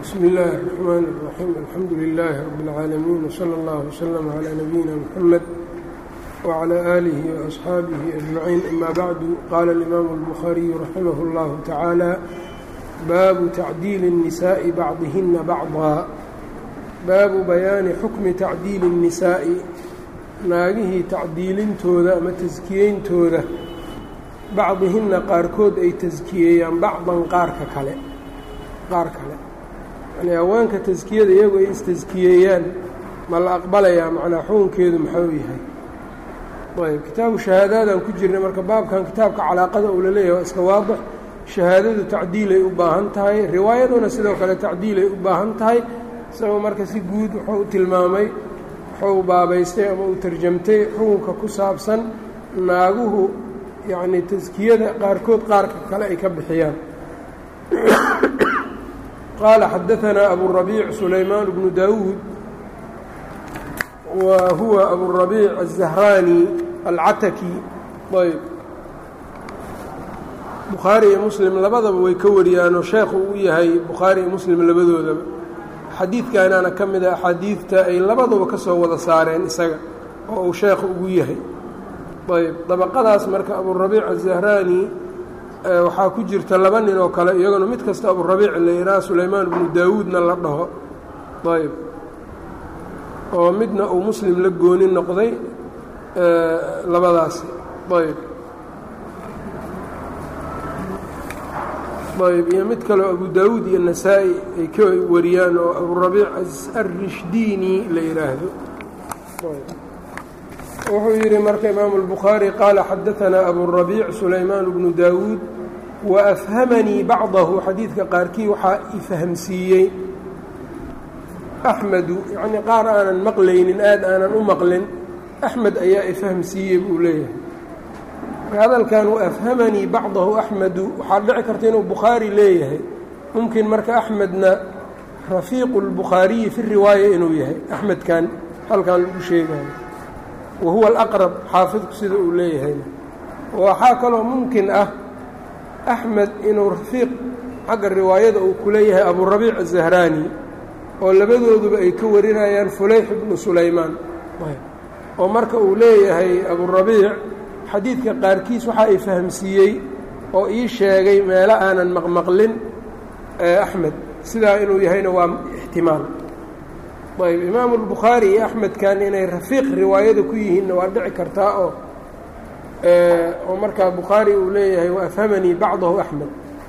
bsmi اllahi الرحmn الرaxيim alxamdu لilaahi rab اlcaalamiin wslى اllah wslm عlى nabiyina mxamed wعlى آlih وأصxaabihi أجmaciin ama bacdu qaala اlimaamu الbukhaariyu raximah اllahu tacaala baabu tacdiili الnisaaءi bacdihina bacضa baabu bayaani xukmi tacdiili الnisaa'i naagihii tacdiilintooda ama taskiyeyntooda bacdihinna qaarkood ay taskiyeeyaan bacdan qaarka kale qaar kale yacnii haweenka taskiyada iyagu ay istaskiyeeyaan ma la aqbalayaa macnaa xukunkeedu maxuu yahay ayb kitaabu shahaadaadaan ku jirnay marka baabkan kitaabka calaaqada uu la leeyahay waa iska waadix shahaadadu tacdiilay u baahan tahay riwaayaduna sidoo kale tacdiilay u baahan tahay isagoo marka si guud wuxuu u tilmaamay wuxuu baabaystay ama uu tarjamtay xukunka ku saabsan naaguhu yacnii taskiyada qaarkood qaarka kale ay ka bixiyaan qaala xadaanaa aburabiic sulaymaan bnu daawuud wa huwa aburabiic الzahraani alcataki ayb bukhaari iyo muslim labadaba way ka wariyaanoo sheekhu u yahay bukhaari iyo muslim labadoodaba xadiidkaanaana ka mid a axaadiidta ay labaduba ka soo wada saareen isaga oo uu sheekhu ugu yahay ayb dabaqadaas marka aburabiic azahraani waxaa ku jirta laba nin oo kale iyaguna mid kasta aburabiic la yidhaha sulaymaan bnu daawuudna la dhaho ayb oo midna uu muslim la gooni noqday labadaasi ayb ayb iyo mid kaleo abu daawuud iyo nasaa-i ay ka wariyaan oo aburabiic arishdiini la yidhaahdo wuxuu yidhi marka imaamu الbukhaarي qaala xadaanaa aburabiic sulaymaan bnu daawuud waafhamanii bacdahu xadiidka qaarkii waxaa ifahmsiiyey axmedu yacnii qaar aanan maqlaynin aad aanan u maqlin axmed ayaa ifahmsiiyey buu leeyahay hadalkan waafhamanii bacdahu axmedu waxaa dhici karta inuu bukhaari leeyahay mumkin marka axmedna rafiiqu اlbukhaariyi fi riwaaya inuu yahay axmedkan halkan lagu sheegayo wahuwa alaqrab xaafidku sida uu leeyahayna waxaa kaloo mumkin ah axmed inuu rafiiq xagga riwaayada uu ku leeyahay aburabiic azahraani oo labadooduba ay ka warinayaan fulayx ibnu sulaymaan oo marka uu leeyahay aburabiic xadiidka qaarkiis waxaa ay fahamsiiyey oo ii sheegay meelo aanan maqmaqlin axmed sidaa inuu yahayna waa ixtimaal ayb imaamu albukhaari iyo axmedkan inay rafiiq riwaayada ku yihiinna waa dhici kartaa oo oo markaa bukhaari uu leeyahay waafhamanii bacdahu axmed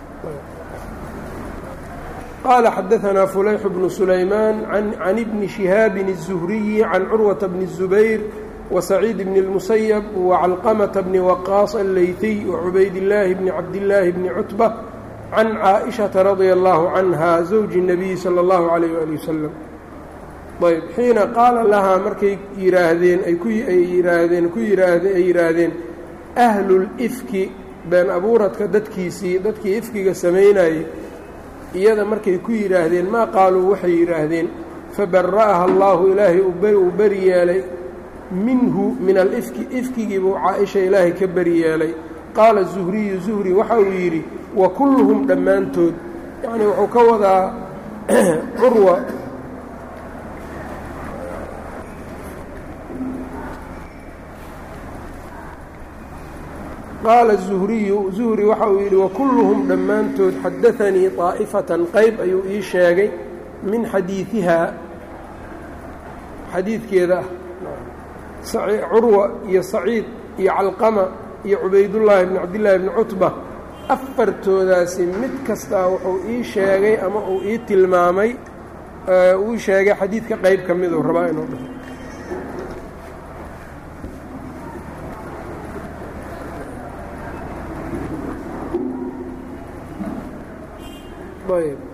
qaala xadaanaa fulayx bnu sulaymaan can ibni shihaabin الzuhriyi can curwata bni الzubayr wasaciid bni اlmusayab wacalqamata bni waqaas alleytiy wacubaydillaahi bni cabdillaahi bni cutba can caaئishaةa radia allahu canha zawji الnabiyi salى اllahu عalayh ali wasalam ayb xiina qaala lahaa markay yidhaahdeen ay ku ay yidhaahdeen ku yidhaahde ay yidhaahdeen ahlulifki been abuuradka dadkiisii dadkii ifkiga samaynayey iyada markay ku yidhaahdeen maa qaaluu waxay yidhaahdeen fabara'aha allaahu ilaahay uu beri yeelay minhu min alifki ifkigii buu caa-isha ilaahay ka beri yeelay qaala zuhriyu zuhri waxa uu yidhi wa kulluhum dhammaantood yacnii wuxuu ka wadaa curwa qaala zuhriyu zuhri waxa uu yidhi wakulluhum dhammaantood xadaanii طaa'ifatan qayb ayuu ii sheegay min xadiidihaa xadiidkeeda ah curwa iyo saciid iyo calqama iyo cubaydullaahi bni cabdillaahi bni cutba afartoodaasi mid kastaa wuxuu ii sheegay ama uu ii tilmaamay uu sheegay xadiidka qayb ka miduu rabaa inuu dhaho ayb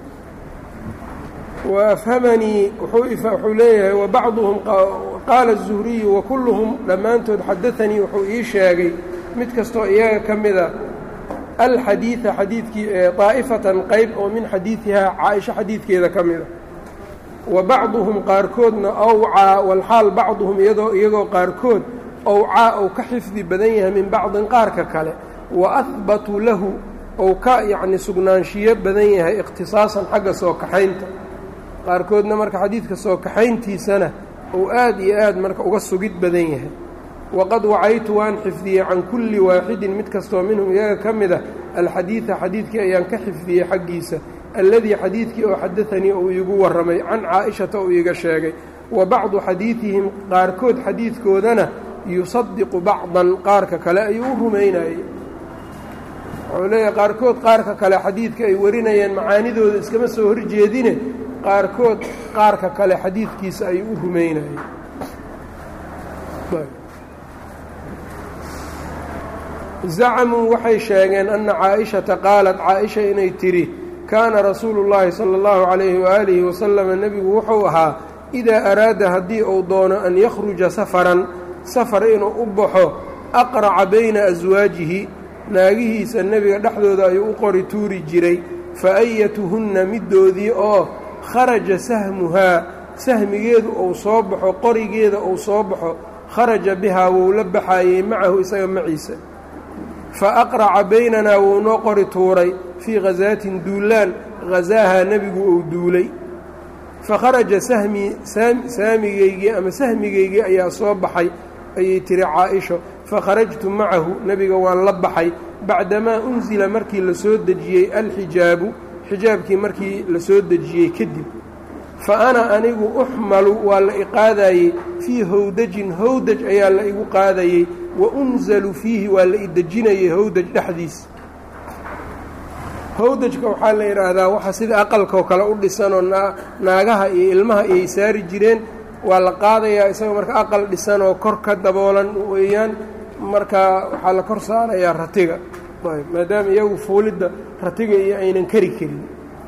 waafhamanii wuxuu leeyahay wabacduhum qaala الzuhriyu wakulluhum dhammaantood xadaanii wuxuu ii sheegay mid kastoo iyaga ka mida alxadiida xadiidkii طaa'ifatan qayb oo min xadiidihaa caaisha xadiidkeeda ka mida wa bacduhum qaarkoodna awcaa walxaal bacduhum iyadoo iyagoo qaarkood owcaa ou ka xifdi badan yahay min bacdin qaarka kale wa ahbatuu lahu ou ka yacni sugnaanshiyo badan yahay ikhtisaasan xagga soo kaxaynta qaarkoodna marka xadiidka soo kaxayntiisana uu aad iyo aad marka uga sugid badan yahay waqad wacaytu waan xifdiyey can kulli waaxidin mid kastoo minhum iyaga ka mid a alxadiida xadiidkii ayaan ka xifdiyey xaggiisa alladii xadiidkii oo xadaanii uu iigu warramay can caa-ishata uu iiga sheegay wa bacdu xadiidihim qaarkood xadiidkoodana yusadiqu bacdan qaarka kale ayuu u rumaynayey wuxuu leeyahay qaarkood qaarka kale xadiidka ay warinayeen macaanidooda iskama soo horjeedine qaarkood qaarka kale xadiidkiisa ayuu u rumaynayey zacamuu waxay sheegeen anna caa-ishata qaalat caa-isha inay tidhi kaana rasuulu llaahi sala allahu calayhi waaalihi wasalama nebigu wuxuu ahaa idaa araada haddii uu doono an yakhruja safaran safar inuu u baxo aqraca bayna aswaajihi naagihiisa nebiga dhexdooda ayuu u qori tuuri jiray fa ayatuhunna middoodii oo kharaja sahmuhaa sahmigeedu uu soo baxo qorigeeda uu soo baxo kharaja bihaa wuu la baxaayey macahu isaga maciisa fa aqraca baynanaa wuu noo qori tuuray fii khasaatin duulaan khasaahaa nebigu uu duulay fa kharaja sahmii saamigeygii ama sahmigeygii ayaa soo baxay ayay tiri caa-isho fa kharajtu macahu nebiga waan la baxay bacdamaa unsila markii la soo dejiyey alxijaabu xijaabkii markii la soo dejiyey kadib fa ana anigu uxmalu waa la iqaadayey fii howdajin howdaj ayaa la igu qaadayey wa unzalu fiihi waa la idejinayey howdaj dhexdiis howdajka waxaa la yidhaahdaa waxa sida aqalkao kale u dhisanoo naagaha iyo ilmaha iyay saari jireen waa la qaadayaa isagoo marka aqal dhisan oo kor ka daboolan weeyaan markaa waxaa la kor saarayaa ratiga maadaama iyagu fuulidda ratiga iyo aynan kari karin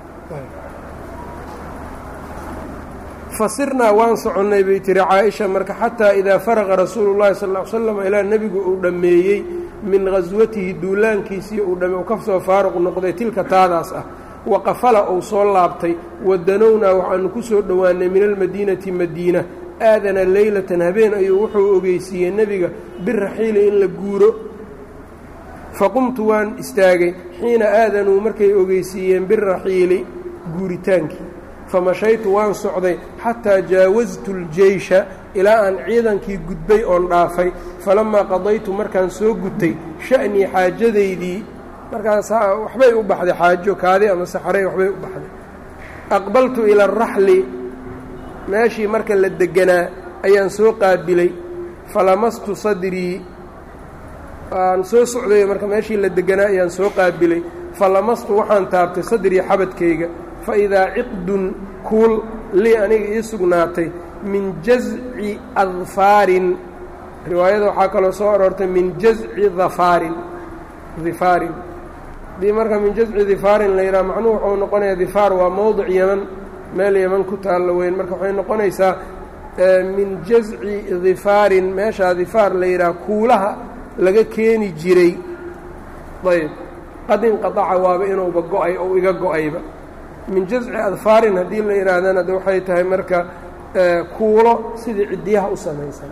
fasirnaa waan soconnay bay tiri caaisha marka xataa idaa faraqa rasuulu llahi sal ll ly slam ilaa nebigu uu dhammeeyey min khaswatihi duulaankiisii uu dhamme uu ka soo faaruq noqday tilka taadaas ah waqafala uu soo laabtay wadanownaa waxaanu ku soo dhowaannay min almadiinati madiina aadana leylatan habeen ayuu wuxuu ogeysiiyey nebiga biraxiili in la guuro faqumtu waan istaagay xiina aadanuu markay ogeysiiyeen biraxiili guuritaankii famashaytu waan socday xataa jaawastu ljeysha ilaa aan ciidankii gudbay oon dhaafay falammaa qadaytu markaan soo gutay sha'nii xaajadaydii markaas waxbay u baxday xaajo kaadi ama saxray waxbay u baxday aqbaltu ila araxli meeshii marka la deganaa ayaan soo qaabilay falamastu sadrii waan soo socday marka meeshii la deganaa ayaan soo qaabilay falamastu waxaan taabtay sadrii xabadkayga fa idaa ciqdun kuul lii aniga ii sugnaatay min jazci adfaarin riwaayada waxaa kaloo soo aroortay min jazci dafaarin difaarin haddii marka min jazci difaarin la yidhaha macnuhu wuxuu noqonayaa difaar waa mowdic yeman meel yeman ku taallo weyn marka waxay noqonaysaa min jazci difaarin meeshaa difaar la yidhaha kuulaha laga keeni jiray ayb qad inqadaca waaba inuuba go-ay ou iga go-ayba min jazci adfaarin haddii la yidhaahdana de waxay tahay marka kuulo sidii ciddiyaha u samaysan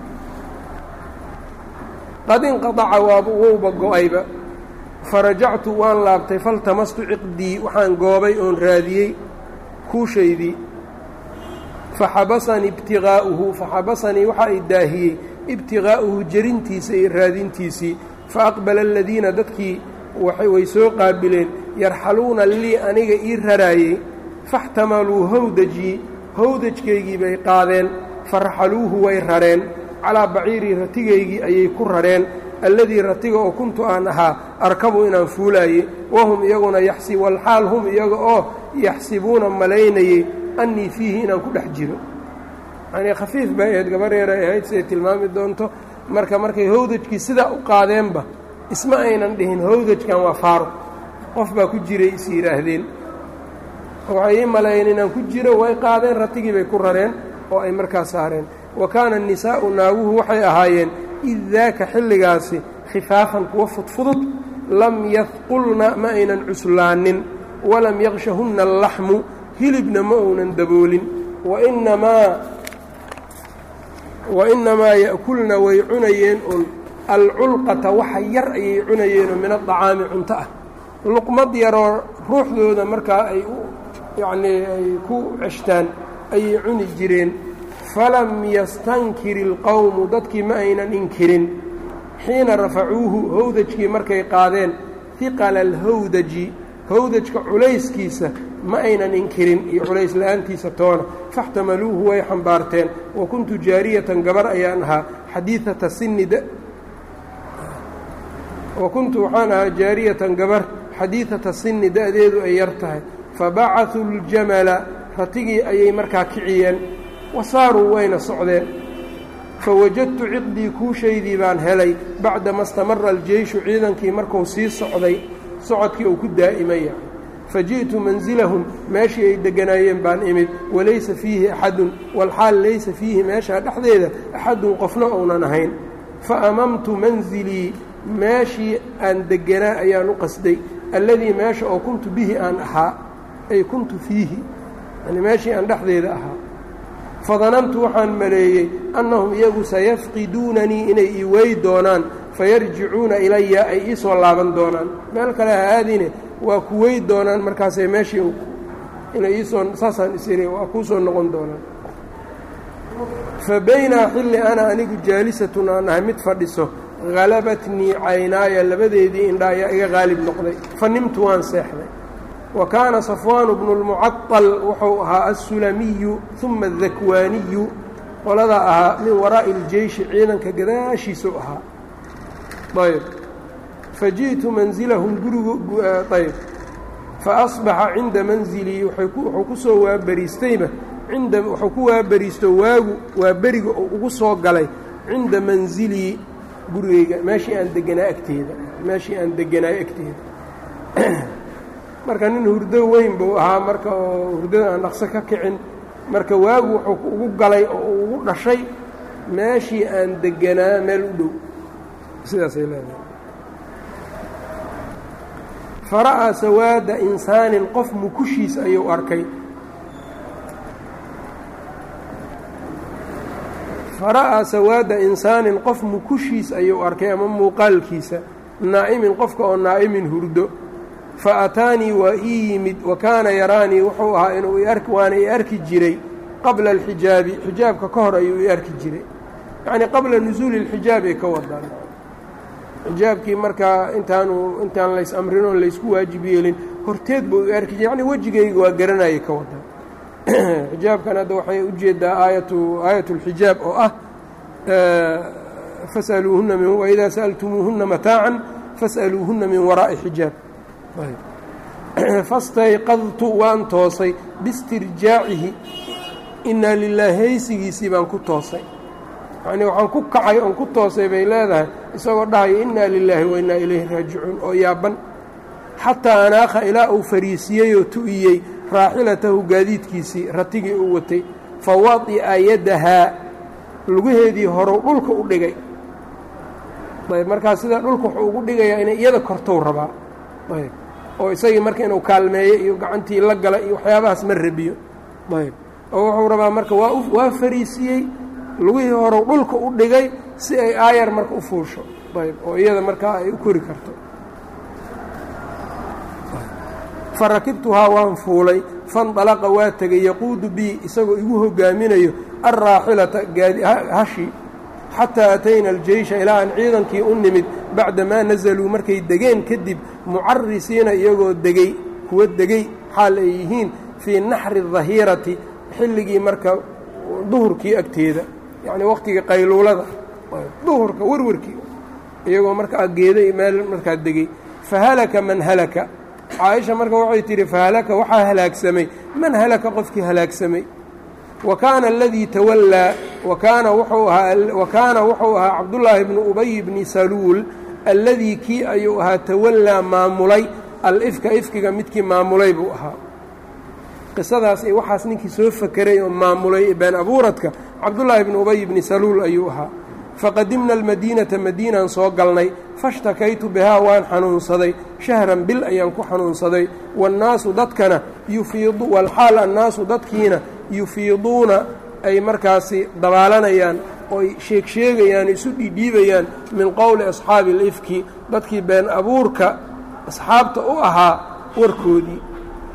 qad inqadaca waaba wouba go-ayba farajactu waan laabtay faltamastu ciqdii waxaan goobay oon raadiyey kuushaydii faxabasanii ibtigaa'uhu faxabasanii waxa ay daahiyey ibtigaa'uhu jerintiisa iyo raadintiisii faaqbala aladiina dadkii way soo qaabileen yarxaluuna lii aniga ii raraayey faxtamaluu howdajii howdajkaygii bay qaadeen faraxaluuhu way rareen calaa baciirii ratigaygii ayay ku rareen alladii ratiga oo kuntu aan ahaa arkabu inaan fuulaayey wahum iyaguna yaxsi walxaal hum iyaga oo yaxsibuuna malaynayey annii fiihi inaan ku dhex jiro yanii khafiif bay ahayd gabar yar ay ahayd siday tilmaami doonto marka markay howdajkii sidaa u qaadeenba isma aynan dhihin howdajkan waa faaruq qof baa ku jiray is yidhaahdeen waxay ii maleeyeen inaan ku jiro way qaadeen ratigii bay ku rareen oo ay markaa saareen wa kaana annisaa'u naaguhu waxay ahaayeen id daaka xilligaasi khifaafan kuwa fudfudud lam yadqulna ma aynan cuslaanin walam yaqshahunna allaxmu hilibna ma uunan daboolin wainamaa wainamaa ya'kulna way cunayeen un alculqata waxa yar ayay cunayeenoo min adacaami cunto ah luqmad yaroo ruuxdooda markaa ay yacnii ay ku ceshtaan ayay cuni jireen falam yastankir ilqowmu dadkii ma aynan inkirin xiina rafacuuhu howdajkii markay qaadeen hiqala alhawdaji howdajka culayskiisa ma aynan inkirin iyo culays la-aantiisa toona faxtamaluuhu way xambaarteen wa kuntu jaariyatan gabar ayaan ahaa xadiidata sinni wa kuntu waxaan ahaa jaariyatan gabar xadiidata sinni da-deedu ay yar tahay fabacaduu اljamala ratigii ayay markaa kiciyeen wa saaruu wayna socdeen fawajadtu ciqdii kuushaydii baan helay bacdama istamara aljeyshu ciidankii marku sii socday socodkii uu ku daa'imaya faji'tu mansilahum meeshii ay degganaayeen baan imid walaysa fiihi axadun walxaal laysa fiihi meeshaa dhexdeeda axadun qofna ounan ahayn fa amamtu mansilii meeshii aan degganaa ayaan u qasday alladii meesha oo kuntu bihi aan ahaa ay kuntu fiihi yani meeshii aan dhexdeeda ahaa fadanantu waxaan maleeyey annahum iyagu sayafqiduunanii inay ii wey doonaan fayarjicuuna ilaya ay ii soo laaban doonaan meel kale ha aadine waa ku wey doonaan markaasay meeshii inay iisoo saasaan isiri waa kuu soo noqon doonaan fa baynaa xilli ana anigu jaalisatun aan ahay mid fadhiso halabatnii caynaaya labadeedii indha ayaa iga qaalib noqday fa nimtu waan seexday wa kaana safwaanu bnu lmucaطal wuxuu ahaa assulamiyu uma adakwaaniyu qoladaa ahaa min waraa'i اljeyshi ciidanka gadaashiisuu ahaa ayb faji'tu mansilahum gurigu ayb faasbaxa cinda manzilii wuxuu ku soo waabariistayba inda wuxuu ku waabariisto waagu waa beriga uu ugu soo galay cinda manzilii gurigayga meeshii aan deganaa agteeda meeshii aan deganaayo agteeda marka nin hurdo weyn buu ahaa marka oo hurdada aan dhaqso ka kicin marka waagu wuxuu ugu galay oo uu ugu dhashay meeshii aan deganaa meel u dhow sidaasay leedahay fara'aa sawaada insaanin qof mukushiis ayuu arkay fara'aa sawaada insaanin qof mukushiis ayuu arkay ama muuqaalkiisa naa'imin qofka oo naa'imin hurdo fa ataanii waa ii yimid wa kaana yaraanii wuxuu ahaa inuu waana i arki jiray qabla alxijaabi xijaabka ka hor ayuu i arki jiray yacnii qabla nusuuli اlxijaab ay ka wadaan xijaabkii markaa intaanu intaan lays amrin oon laysku waajib yeelin horteed buu i arki jiray yacnii wejigayga waa garanayay ka wadaan xijaabkan hadda waxay ujeedaa aayatu aayat اlxijaab oo ah fasaluuhuna min waidaa sa'altumuuhuna mataacan fas'aluuhuna min waraa'i xijaab fastayqadtu waan toosay biistirjaacihi inaa lilaah haysigiisii baan ku toosay yacnii waxaan ku kacay oon ku toosay bay leedahay isagoo dhahaya innaa lilaahi wa innaa ilayhi raajicuun oo yaaban xataa anaakha ilaa uu fariisiyey oo tu'iyey raaxilatahu gaadiidkiisii ratigii uu watay fa wadi'a yadahaa lugaheedii horow dhulka u dhigay ayb markaa sidaa dhulka wuxuu ugu dhigayaa inay iyada kortow rabaa ayb oo isagii marka inuu kaalmeeyo iyo gacantii la gala iyo waxyaabahaas ma rabiyo ayb oo wuxuu rabaa marka waa waa fariisiyey lugihii horow dhulka u dhigay si ay aayar marka u fuusho ayb oo iyada markaa ay u kori karto fa rakibtuhaa waan fuulay fandalaqa waa tegay yaquudu bii isagoo igu hogaaminayo alraaxilata hashi xataa atayna aljeysha ilaa aan ciidankii u nimid bacda maa nasaluu markay degeen kadib mucarisiina iyagoo degey kuwa degey xaal ay yihiin fii naxri dahiirati xilligii marka duhurkii agteeda yacnii waqtigii qayluulada duhurka warwarkii iyagoo markaa geeday meel markaa degey fahalaka man halaka caaisha marka waxay tidhi fahalaka waxaa halaagsamay man halaka qofkii halaagsamay wa kaana aladii tawallaa wa kaana wuxuu ahaa wa kaana wuxuu ahaa cabdullaahi bnu ubay bni saluul alladii kii ayuu ahaa tawallaa maamulay al-ifka ifkiga midkii maamulay buu ahaa qisadaas iyo waxaas ninkii soo fakeray oo maamulay been abuuradka cabdullaahi bnu ubay bni saluul ayuu ahaa faqadimna almadiinata madiinaan soo galnay fashtakaytu bihaa waan xanuunsaday shahran bil ayaan ku xanuunsaday waannaasu dadkana yufiidu walxaal annaasu dadkiina yufiiduuna ay markaasi dabaalanayaan ooy sheegsheegayaan isu dhiidhiibayaan min qowli asxaabi alifki dadkii been abuurka asxaabta u ahaa warkoodii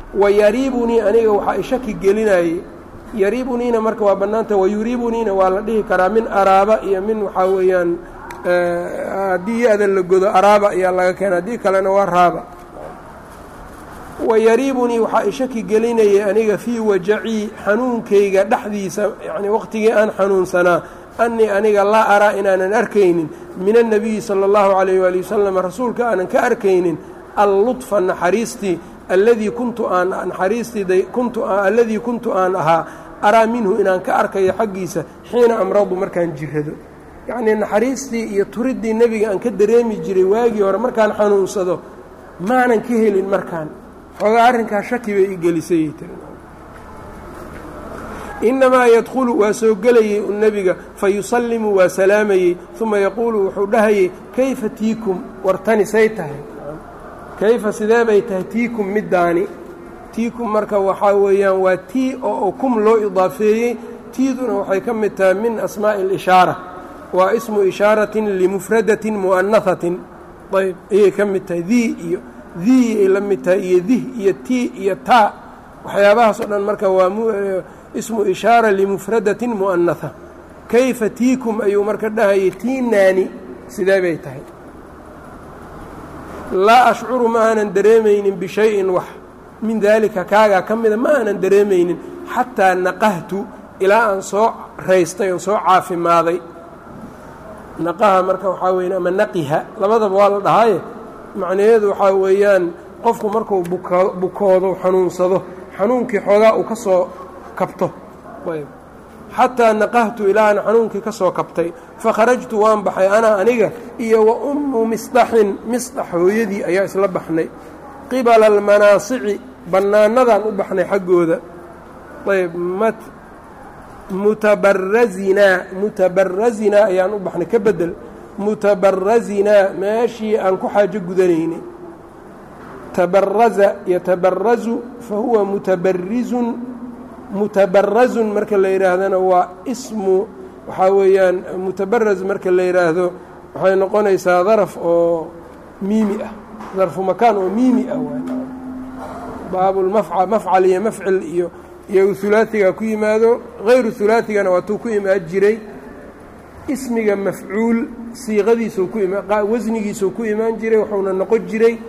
wa yariibunii aniga waxaa ishaki gelinayey yariibuniina marka waa bannaanta wayuriibuniina waa la dhihi karaa min araaba iyo min waxaa weeyaan haddii ya-da la godo araaba ayaa laga keena haddii kalena waa raaba wayariibunii waxaa ishaki gelinayay aniga fii wajacii xanuunkayga dhexdiisa yacnii waqtigii aan xanuunsanaa annii aniga laa araa inaanan arkaynin min annabiyi sala allahu calayh waali wasalam rasuulka aanan ka arkaynin alludfa naxariistii alladii kuntu aan naxariistii kuntu alladii kuntu aan ahaa araa minhu inaan ka arkayo xaggiisa xiina amradu markaan jirrado yacnii naxariistii iyo turiddii nebiga aan ka dareemi jiray waagii hore markaan xanuunsado maanan ka helin markaan xoogaa arrinkaa shaki bay i gelisayay tiri innamaa yadkhulu waa soo gelayey u nebiga fa yusallimu waa salaamayey uma yaquulu wuxuu dhahayey kayfa tiikum wartani say tahay kayfa sidee bay tahay tiikum middaani tiikum marka waxaa weeyaan waa tii oo kum loo idaafeeyey tiiduna waxay ka mid tahay min asmaa'i اlishaara waa ismu ishaaratin limufradatin mu'anahatin ayb ayay ka mid tahay dii iyo dii ay la mid tahay iyo dih iyo tii iyo taa waxyaabahaas oo dhan marka waa ismu ishaara limufradatin mu'anaha kayfa tiikum ayuu marka dhahayay tiinaani sidee bay tahay laa ashcuru ma aanan dareemaynin bishayin wax min daalika kaagaa ka mida ma aanan dareemaynin xataa naqahtu ilaa aan soo raystay oon soo caafimaaday naqaha marka waxaa weya ama naqiha labadaba waa la dhahaaye macnaheedu waxaa weeyaan qofku markuu bukoodo xanuunsado xanuunkii xoogaa uu ka soo kabto xataa naqahtu ilaa aan xanuunkii ka soo kabtay fakharajtu waan baxay anaa aniga iyo wa ummu misdaxin misdax hooyadii ayaa isla baxnay qibala almanaasici bannaanadaan u baxnay xaggooda ayb mutabarazinaa mutabarazinaa ayaan u baxnay ka bedel mutabarazinaa meeshii aan ku xaajo gudanaynay tabaraza yatabarazu fa huwa mutabarizun mutabarazun marka la yidhaahdana waa ismu waxaa weeyaan mutabaraz marka la yidhaahdo waxay noqonaysaa daraf oo miimi ah darfu makaan oo miimi ah baabulmafca mafcal iyo mafcil iyo iyo hulaaiga ku yimaado hayru hulaaigana waatuu ku imaan jiray ismiga mafcuul siiqadiisuu ku wasnigiisuu ku imaan jiray wuxuuna noqon jiray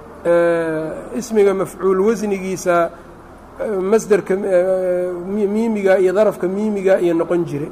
ismiga mafcuul wasnigiisa masderka miimiga iyo darafka miimiga iyo noqon jiray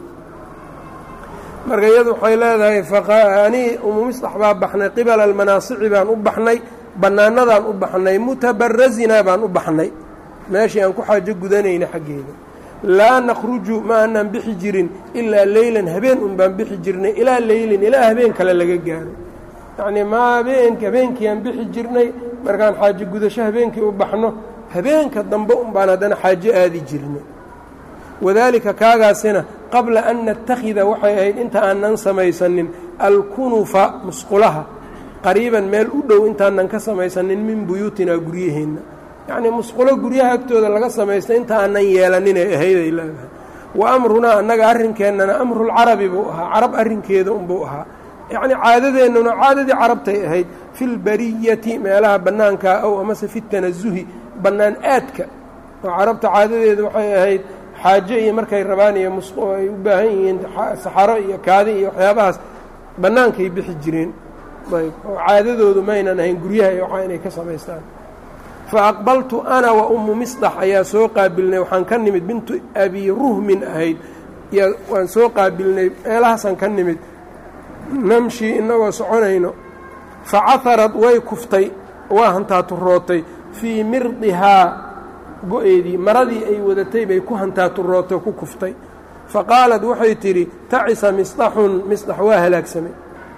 marka iyadu waxay leedahay ani umu misdax baa baxnay qibala almanaasici baan u baxnay bannaanadaan u baxnay mutabarazinaa baan u baxnay meeshii aan ku xaajo gudanayna xaggeeda laa nakhruju ma aanaan bixi jirin ilaa leylan habeen un baan bixi jirnay ilaa leylin ilaa habeen kale laga gaaro yacnii ma habeen habeenkii aan bixi jirnay markaan xaajo gudasho habeenkii u baxno habeenka dambe un baan haddana xaajo aadi jirnay wadaalika kaagaasina qabla an nattakhida waxay ahayd inta aanan samaysanin alkunufa musqulaha qariiban meel u dhow intaanan ka samaysanin min buyuutinaa guryaheenna yacnii musqulo guryaha agtooda laga samaysta inta aanan yeelaninay ahayday leedahay wa amrunaa annaga arrinkeennana amrulcarabi buu ahaa carab arrinkeeda unbuu ahaa yacnii caadadeennuna caadadii carabtay ahayd filbariyati meelaha bannaankaa ow amase fi tanasuhi bannaan aadka oo carabta caadadeedu waxay ahayd xaajo iyo markay rabaan iyo mus ay u baahan yihiin saxaro iyo kaadi iyo waxyaabahaas bannaankay bixi jireen ayb oo caadadoodu maynan ahayn guryaha iyo waxaa inay ka samaystaan fa aqbaltu ana wa ummu misdax ayaa soo qaabilnay waxaan ka nimid bintu abi ruhmin ahayd yaa waan soo qaabilnay meelahaasaan ka nimid namshi innagoo soconayno fa caharad way kuftay waa hantaaturootay fii mirdihaa go-eedii maradii ay wadatay bay ku hantaaturootay ku kuftay fa qaalad waxay tidhi tacisa misdaxun misdax waa halaagsamay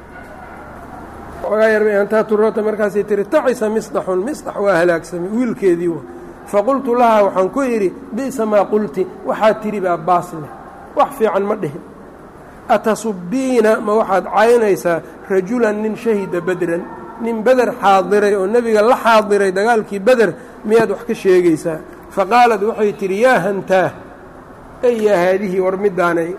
ogaa yarbay hantaaturoota markaasay tihi tacisa misdaxun misdax waa halaagsamay wiilkeedii wa faqultu lahaa waxaan ku idhi bi'sa maa qulti waxaad tidhi baa baas leh wax fiican ma dhihin atasubbiina ma waxaad caynaysaa rajulan nin shahida bedran nin beder xaadiray oo nebiga la xaadiray dagaalkii beder miyaad wax ka sheegaysaa fa qaalad waxay tidhi yaa hantaah ey yaa haadihii war middaanay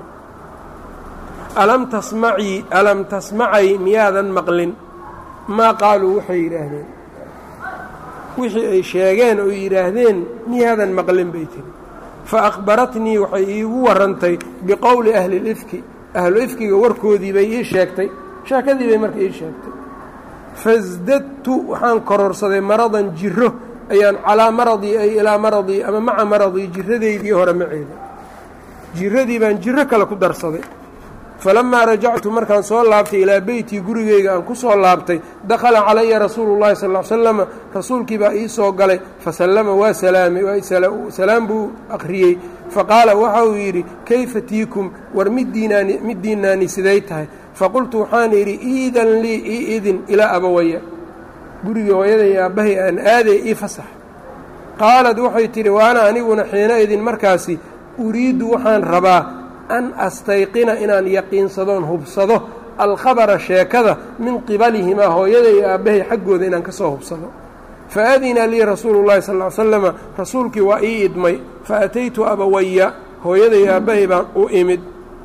alam tasmacii alam tasmacay miyaadan maqlin maa qaaluu waxay yidhaahdeen wixii ay sheegeen oo yidhaahdeen miyaadan maqlin bay tiri fa akhbaratnii waxay iigu warrantay biqowli ahli lifki ahlu ifkiga warkoodii bay ii sheegtay sheekadii bay marka ii sheegtay fasdadtu waxaan kororsaday maradan jiro ayaan calaa maradii ay ilaa maradii ama maca maradii jiradaydii hore maceeda jiradii baan jiro kale ku darsaday falamaa rajactu markaan soo laabtay ilaa beytii gurigeyga aan ku soo laabtay dakhala calaya rasuulu llahi sal l slama rasuulkii baa ii soo galay fasallama waa salaamay salaam buu akhriyey faqaala waxa uu yidhi kayfa tiikum war middiinaani middiinaani siday tahay faqultu waxaan idhi iidan lii ii idin ilaa abawaya gurigii hooyaday aabbahay aan aaday ii fasax qaalad waxay tidhi waana aniguna xiina idin markaasi uriiddu waxaan rabaa an astayqina inaan yaqiinsadoon hubsado alkhabara sheekada min qibalihimaa hooyaday iyo aabbahay xaggooda inaan ka soo hubsado fa adina lii rasuulu llahi sal ly slama rasuulkii waa ii idmay fa ataytu abawaya hooyaday aabbahay baan u imid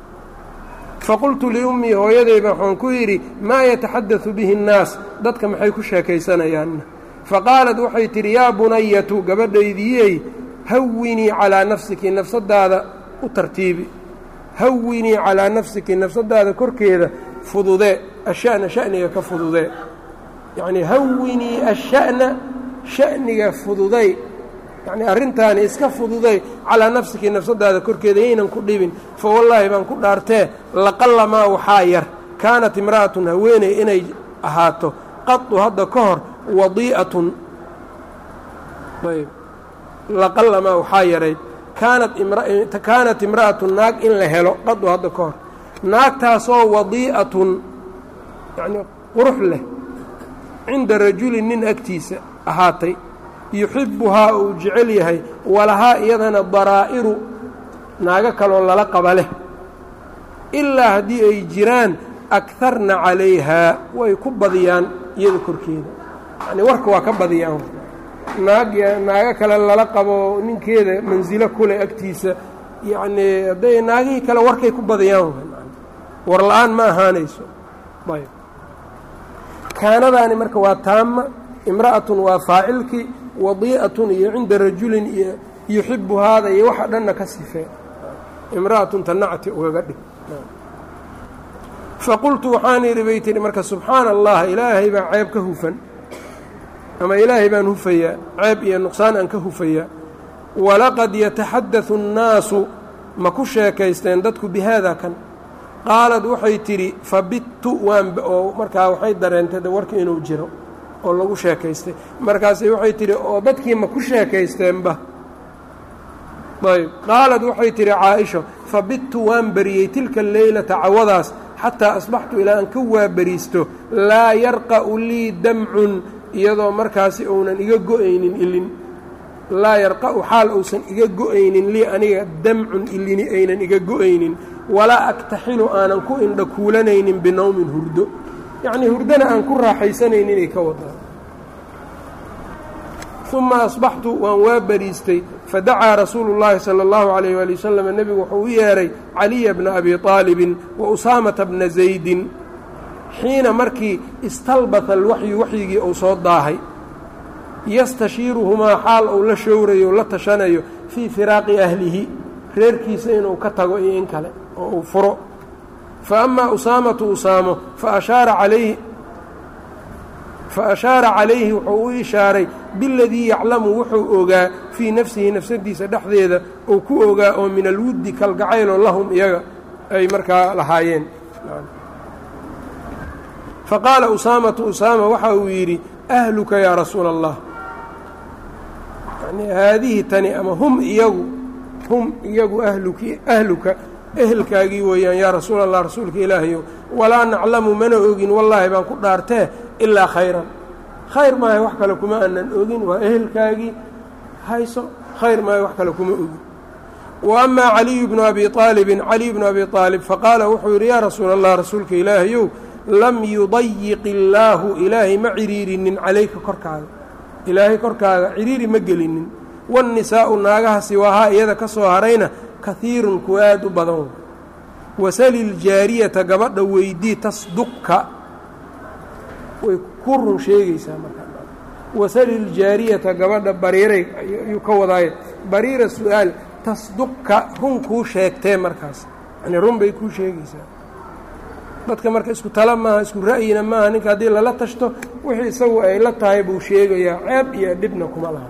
faqultu liummii hooyadayba waxaan ku yidhi maa yataxadadu bihi annaas dadka maxay ku sheekaysanayaanna faqaalad waxay tidhi yaa bunayatu gabadhaydiyey hawinii calaa nafsiki nafsadaada u tartiibi hawinii calaa nafsiki nafsadaada korkeeda fududee asha'na sha'niga ka fududee yacnii hawinii asha'na sha'niga fududay yacnii arrintaani iska fududay calaa nafsiki nafsadaada korkeeda yaynan ku dhibin fa wallaahi baan ku dhaartee laqallamaa waxaa yar kaanat imra'atun haweeney inay ahaato qadu hadda ka hor wadii'atun ayb laqallamaa waxaa yarayd kaanat imra'atun naag in la helo qadu hadda ka hor naagtaasoo wadii'atun yacnii qurux leh cinda rajulin nin agtiisa ahaatay yuxibbuhaa uu jecel yahay walahaa iyadana daraa'iru naago kaloo lala qaba leh ilaa haddii ay jiraan akarna calayhaa way ku badiyaan iyada korkeeda yacnii warka waa ka badiyaan naag naago kale lala qabo ninkeeda mansilo kuleh agtiisa yacnii hadday naagihii kale warkay ku badiyaan war la-aan ma ahaanayso ayb kaanadaani marka waa taama imra'atun waa faacilkii wadii'atun iyo cinda rajulin iyo yuxibu haada iyo waxa dhanna ka sifee imra'atun tanacti ugaga dhig faqultu waxaan idhi bay tihi marka subxaana allah ilaahay baa ceeb ka hufan ama ilaahay baan hufayaa ceeb iyo nuqsaan aan ka hufayaa walaqad yataxadadu annaasu ma ku sheekaysteen dadku bi haada kan qaalad waxay tidhi fabittu waan oo markaa waxay dareentay de warki inuu jiro oo lagu sheekaystay markaasay waxay tidhi oo dadkii ma ku sheekaysteenba ayb qaalad waxay tidhi caaisha fabittu waan beriyey tilka leylata cawadaas xataa asbaxtu ilaa aan ka waaberiisto laa yarqa'u lii damcun iyadoo markaasi uunan iga go-aynin ilin laa yarqa'u xaal uusan iga go-aynin lii aniga damcun ilini aynan iga go-aynin walaa aktaxilu aanan ku indha kuulanaynin binowmin hurdo yacnii hurdana aan ku raaxaysanaynin inay ka wadaan uma asbaxtu waan waa beriistay fadacaa rasuulu llaahi sala allahu calayh waali wasalam nebigu wuxuu u yeedhay caliya bna abi aalibin wa usaamata bna zaydin xiina markii istalbata alwaxyu waxyigii uu soo daahay yastashiiruhumaa xaal uu la showrayo la tashanayo fii firaaqi ahlihi reerkiisa inuu ka tago iyo in kale oo uu furo fa amaa usaamatu usaamo fa ashaara calayhi fa ashaara calayhi wuxuu u ishaaray biladii yaclamu wuxuu ogaa fii nafsihi nafsadiisa dhexdeeda uu ku ogaa oo min alwuddi kalgacayloo lahum iyaga ay markaa lahaayeen fa qaala usaamatu usaama waxa uu yidhi ahluka yaa rasuula allah yani haadihi tani ama hum iyagu hum iyagu ahluki ahluka ehelkaagii weeyaan yaa rasuula allah rasuulka ilaahayow walaa naclamu mana ogin wallaahi baan ku dhaartee ilaa khayran khayr maayo wax kale kuma aanan ogin waa ehelkaagii hayso khayr maayo wax kale kuma ogin wa amaa caliyu bnu abi aalibin caliy bnu abi aalib faqaala wuxuu yidhi yaa rasuula allah rasuulka ilaahayow lam yudayiq illaahu ilaahay ma ciriirinin calayka korkaaga ilaahay korkaaga ciriiri ma gelinin waannisaa'u naagaha siwaahaa iyada ka soo harayna kahiirun kuwa aad u badan wasali ljaariyata gabadha weydii tasduqka way ku run sheegaysaa markaa wasali ljaariyata gabadha bariiray ayuu ka wadaaye bariira su-aal tasduqka run kuu sheegtee markaas yani run bay kuu sheegaysaa dadka marka isku tala maaha isku ra'yina maaha ninka haddii lala tashto wixii isagu ay la tahay buu sheegayaa ceeb iyo dhibna kuma laha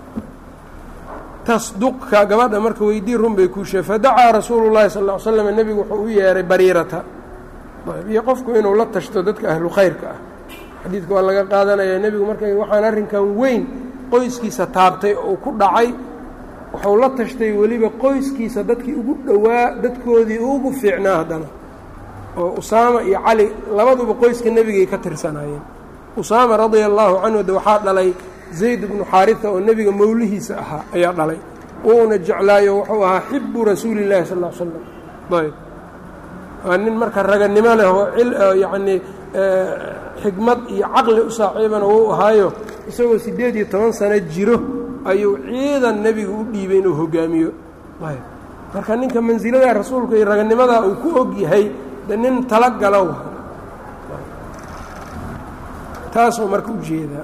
tasduqka gabadha marka weydii run bay kuu sheeg fadacaa rasuulu llahi sal ll ly slam nebigu wuxuu u yeehay bariirata iyo qofku inuu la tashto dadka ahlu khayrka ah xadiidka waa laga qaadanaya nebigu marka waxaan arrinkan weyn qoyskiisa taabtay oo ku dhacay wuxuu la tashtay weliba qoyskiisa dadkii ugu dhowaa dadkoodii ugu fiicnaa haddana oo usaama iyo cali labaduba qoyska nebigay ka tirsanaayeen usaama radia allaahu canhu de waxaa dhalay zayd bnu xaarita oo nebiga mowlihiisa ahaa ayaa dhalay wuuna jeclaayo wuxuu ahaa xibu rasuuli llahi sal l slam ayb waa nin marka raganimo leh oo yacnii xikmad iyo caqli u saaxiibana wuu ahaayo isagoo siddeed iyo toban sano jiro ayuu ciidan nebiga u dhiibay inuu hogaamiyo ayb marka ninka mansilada rasuulka iyo raganimadaa uu ku og yahay de nin talagala wa taasuu marka u jeedaa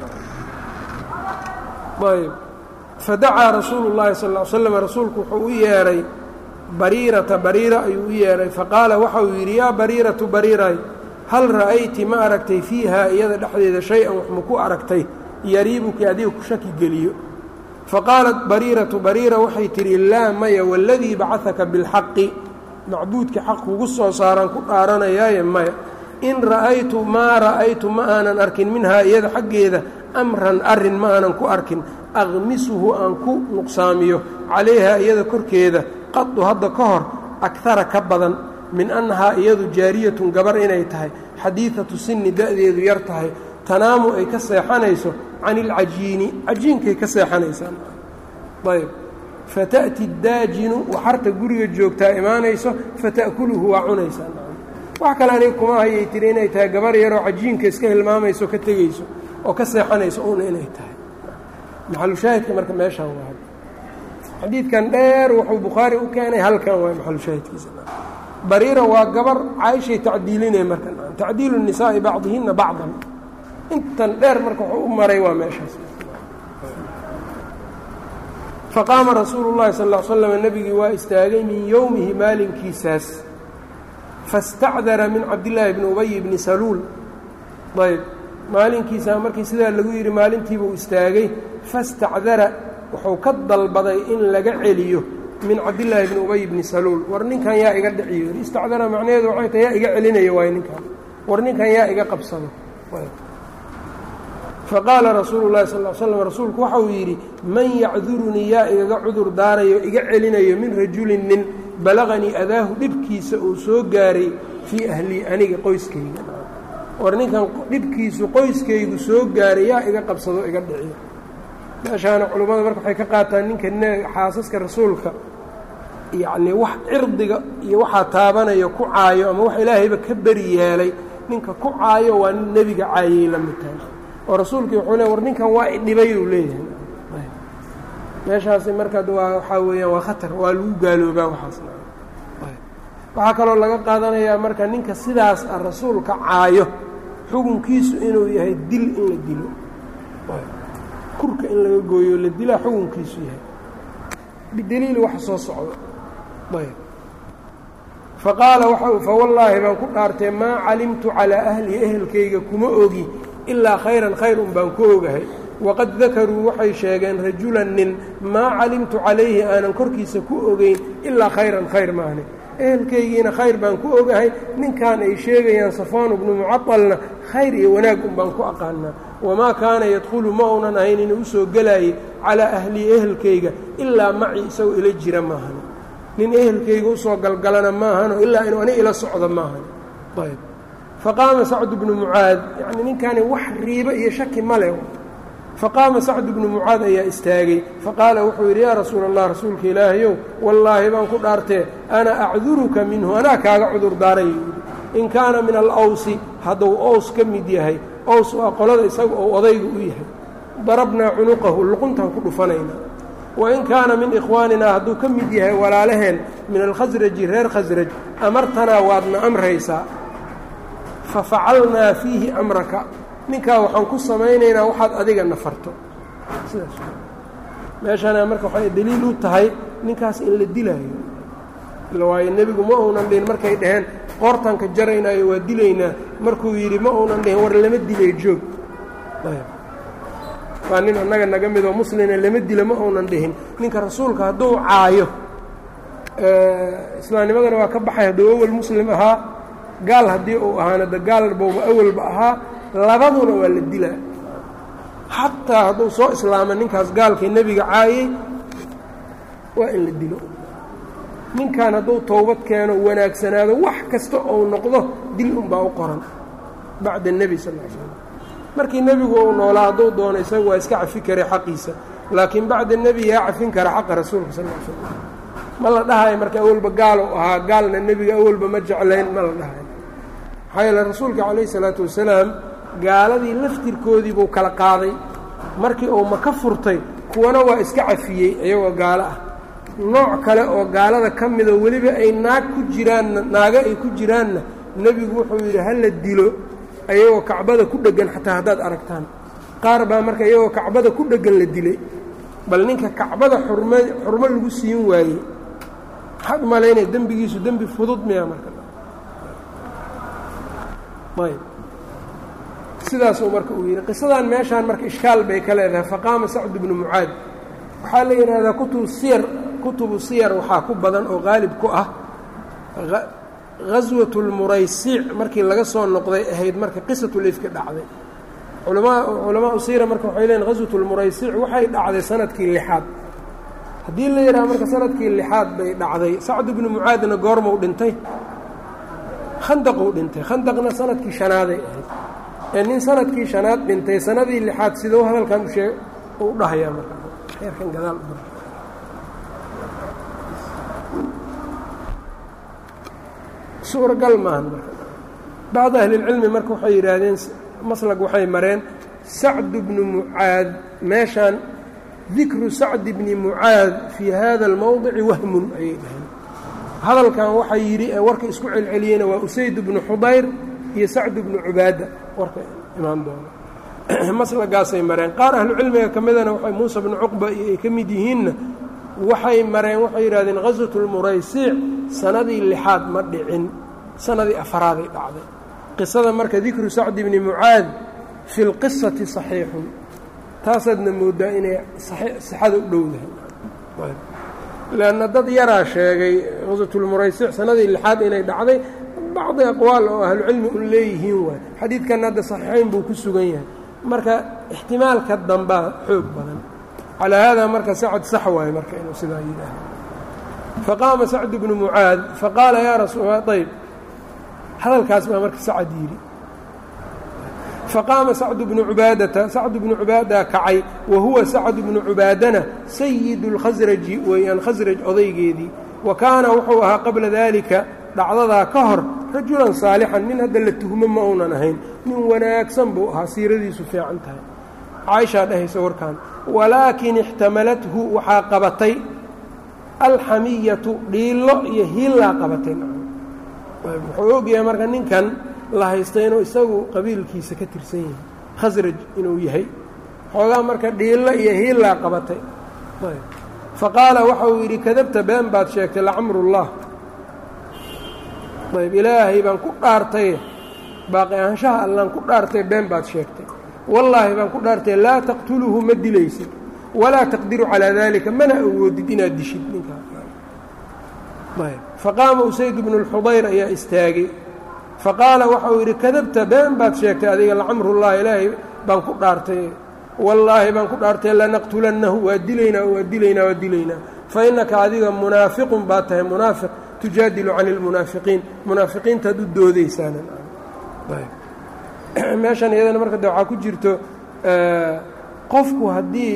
ayb fadacaa rasuulu llaahi sal ll ly slam rasuulku wuxuu u yeedhay bariirata bariira ayuu u yeedhay faqaala waxa uu yidhi yaa bariiratu bariiray hal ra'ayti ma aragtay fiihaa iyada dhexdeeda shay-an wax ma ku aragtay yariibuki adiga ku shaki geliyo faqaalat bariiratu bariira waxay tidhi laa maya waladii bacahaka bilxaqi macbuudka xaq kugu soo saaraan ku dhaaranayaaye maya in ra'aytu maa ra'aytu ma aanan arkin minhaa iyada xaggeeda amran arrin ma aanan ku arkin aqmisuhu aan ku nuqsaamiyo calayhaa iyada korkeeda qadu hadda ka hor akara ka badan min annahaa iyadu jaariyatun gabar inay tahay xadiidatu sinni da'deedu yar tahay tanaamu ay ka seexanayso can ilcajiini cajiinkay ka seexanaysaa ayb fata'ti daajinu waxarta guriga joogtaa imaanayso fata'kuluhu waa cunaysaa wax kale aniga kuma hayay tiri inay tahay gabar yaroo cajiinka iska hilmaamayso ka tegayso oo ka seexanayso una inay tahay maxalushaahidka marka meeshaan waa xadiidkan dheer wuxuu bukhaari u keenay halkan waay maxalushaahidkiisa bariira waa gabar caaishay tacdiilinay marka tacdiilu nisaa'i bacdihinna bacdan intan dheer marka wuxuu u maray waa meeshaas faqaama rasuulu llahi sal l slam nebigii waa istaagay min yowmihi maalinkiisaas fastacdara min cabdillaahi bni ubay bni saluul ayb maalinkiisa markii sidaa lagu yidhi maalintiibuu istaagay fastacdara wuxuu ka dalbaday in laga celiyo min cabdillaahi bni ubay bni saluul war ninkan yaa iga dhiciyo istacdara macnaheedu waxay tahay yaa iga celinayo waay ninkan war ninkan yaa iga qabsado faqaala rasuulu llahi sal l slam rasuulku waxa uu yidhi man yacdurunii yaa igaga cudur daarayo iga celinayo min rajulin nin balaqanii adaahu dhibkiisa uu soo gaaray fii ahlii aniga qoyskayga war ninkan dhibkiisu qoyskaygu soo gaaray yaa iga qabsado iga dhiciyo meeshaana culummada marka waxay ka qaataan ninka xaasaska rasuulka yacnii wax cirdiga iyo waxaa taabanaya ku caayo ama wax ilaahayba ka beri yeelay ninka ku caayo waa nin nebiga caayay la mid tahay oo rasuulkii wuxuu le war ninkan waa idhibay uu leeyahay meeshaasi marka waa waxaa weeyaan waa khatar waa lagu gaaloobaa waxaas waxaa kaloo laga qaadanayaa marka ninka sidaas ah rasuulka caayo xukunkiisu inuu yahay dil in la dilo kurka in laga gooyo la dilaa xukunkiisu yahay bidaliil wax soo socdo ayb faqaala waxa fawallaahi baan ku dhaartay maa calimtu calaa ahli ehelkayga kuma ogi ilaa khayran khayr un baan ku ogahay waqad dakaruu waxay sheegeen rajulan nin maa calimtu calayhi aanan korkiisa ku ogeyn ilaa khayran khayr maahne ehelkaygiina khayr baan ku ogahay ninkan ay sheegayaan safaan bnu mucadalna khayr iyo wanaag un baan ku aqaanaa wamaa kaana yadkhulu ma uunan ahayn inuu usoo gelaayay calaa ahlii ehelkayga ilaa maci isagoo ila jira maahan nin ehelkayga usoo galgalana maahano ilaa inuu ani ila socdo maahan ayb faqaama sacdu bnu mucaad yacnii ninkani wax riibo iyo shaki ma leh faqaama sacdu bnu mucaad ayaa istaagay faqaala wuxuu yidhi yaa rasuula allah rasuulka ilaahayow wallaahi baan ku dhaartee ana acduruka minhu anaa kaaga cudur daaray in kaana min alawsi hadduu ows ka mid yahay ows waa qolada isaga oo odayga u yahay darabnaa cunuqahu luquntaan ku dhufanaynaa wain kaana min ikhwaaninaa hadduu ka mid yahay walaalaheen min alkhasraji reer khasraj amartanaa waadna amraysaa fafacalnaa fiihi amraka ninkaa waxaan ku samaynaynaa waxaad adiga nafarto sidaas meeshana marka waxay daliil u tahay ninkaas in la dilaayo ila waayo nebigu ma uunan dhihin markay dhaheen qoortanka jaraynaayo waa dilaynaa markuu yidhi ma uunan dhihin war lama dilay joog waa nin annaga naga midoo muslina lama dilo ma uunan dhihin ninka rasuulka hadduu caayo islaamnimadana waa ka baxay hadduu awal muslim ahaa gaal haddii uu ahaana de gaal bowba awalba ahaa labaduna waa la dilaa xataa hadduu soo islaama ninkaas gaalkii nebiga caayey waa in la dilo ninkan hadduu towbad keeno wanaagsanaado wax kasta ou noqdo dil unbaa u qoran bacda nebi sal l slam markii nebigu uu noolaa hadduu doono isaga waa iska cafi karay xaqiisa laakiin bacda nebi yaa cafin kara xaqa rasuulka sal l slam ma la dhahayo marka awalba gaal u ahaa gaalna nebiga awalba ma jeclayn ma la dhahayo maxaa yeele rasuulka calayh isalaatu wasalaam gaaladii laftirkoodii buu kala qaaday markii uu maka furtay kuwana waa iska cafiyey iyagoo gaalo ah nooc kale oo gaalada ka midoo weliba ay naag ku jiraanna naago ay ku jiraanna nebigu wuxuu yidhi ha la dilo ayagoo kacbada ku dheggan xataa haddaad aragtaan qaar baa marka iyagoo kacbada ku dheggan la dilay bal ninka kacbada xurm xurmo lagu siin waayey maxaad umalaynaya dembigiisu dembi fudud miya marka ayb sidaasuu marka uu yidhi qisadan meeshaan marka ishkaal bay ka leedahay faqaama sacd bnu mucaad waxaa la yidhaahdaa kutubu siyar kutubu siyar waxaa ku badan oo qaalib ku ah gaswat lmuraysiic markii laga soo noqday ahayd marka qisatulifki dhacday culamaau siira marka waxay leeyiin gaswat lmuraysiic waxay dhacday sanadkii lixaad haddii la yidhaha marka sanadkii lixaad bay dhacday sacd bnu mucaadna goormau dhintay khandaquu dhintay khandaqna sanadkii shanaaday ahayd ee nin sanadkii shanaad dhintay sanadii lixaad sidou hadalkan ushee u dhahayaa marka eerkan gadaal suuragal maahan marka bacd ahlilcilmi marka waxay yidhaahdeen maslag waxay mareen sacd bnu mucaad meeshaan dikru sacdi bni mucaad fii hada almowdici wahmun ayay dhaheen hadalkan waxaa yidhi ee warka isku celceliyeyna waa usayd bnu xudayr iyo sacd bnu cubaada warka imaan doono maslagaasay mareen qaar ahlucilmiga ka midana waay muusa bnu cuqba iyo ay ka mid yihiinna waxay mareen waxay yidhahdeen gaswat lmuraysiic sanadii lixaad ma dhicin sanadii afaraaday dhacday qisada marka dikru sacdi bni mucaad fi lqisati saxiixun taasaadna moodaa inay sixada u dhowdahay leanna dad yaraa sheegay gaswatulmuraysic sanadii lixaad inay dhacday bacdi aqwaal oo ahlucilmi un leeyihiin waay xadiidkanna hadda saxiixayn buu ku sugan yahay marka ixtimaalka dambaa xoog badan calaa haadaa marka sacad sax waaye marka inuu sidaa yidhaaho faqaama sacd bnu mucaad faqaala yaa rasuul ayb hadalkaas baa marka sacad yidhi faqaama sacdu bnu cubaadata sacdu bnu cubaada kacay wa huwa sacdu bnu cubaadana sayidu اlkhasraji weeyaan khasraj odaygeedii wa kaana wuxuu ahaa qabla daalika dhacdadaa ka hor rajulan saalixan nin hadda la tuhmo ma uunan ahayn nin wanaagsan buu ahaa siiradiisu fiican tahay caaishaa dhahaysa warkan walaakin ixtamalathu waxaa qabatay alxamiyatu dhiillo iyo hiillaa qabatay wuxuu ogyahay marka ninkan la haysta inuu isagu qabiilkiisa ka tirsan yahay khasraj inuu yahay xoogaa marka dhiillo iyo hiillaa qabatay faqaala waxa uu yidhi kadabta been baad sheegtay lacamrullah ayb ilaahay baan ku dhaartay baaqi ahaanshaha allaan ku dhaartay been baad sheegtay wallaahi baan ku dhaartay laa taqtuluhu ma dilaysid walaa taqdiru calaa daalika mana awoodid inaad dishid ninkaa faqaama usayd bnu اlxudayr ayaa istaagay faqaala waxa uu yidhi kadabta been baad sheegtay adiga lacamrullah ilaahay baan ku dhaartay wallaahi baan ku dhaartay lanaqtulannahu waa dilaynaa waa dilaynaa waa dilaynaa fa innaka adiga munaafiqun baad tahay munaafiq tujaadilu cani اlmunaafiqiin munaafiqiintaad u doodaysaana meeshan iyadana marka de waxaa ku jirto qofku haddii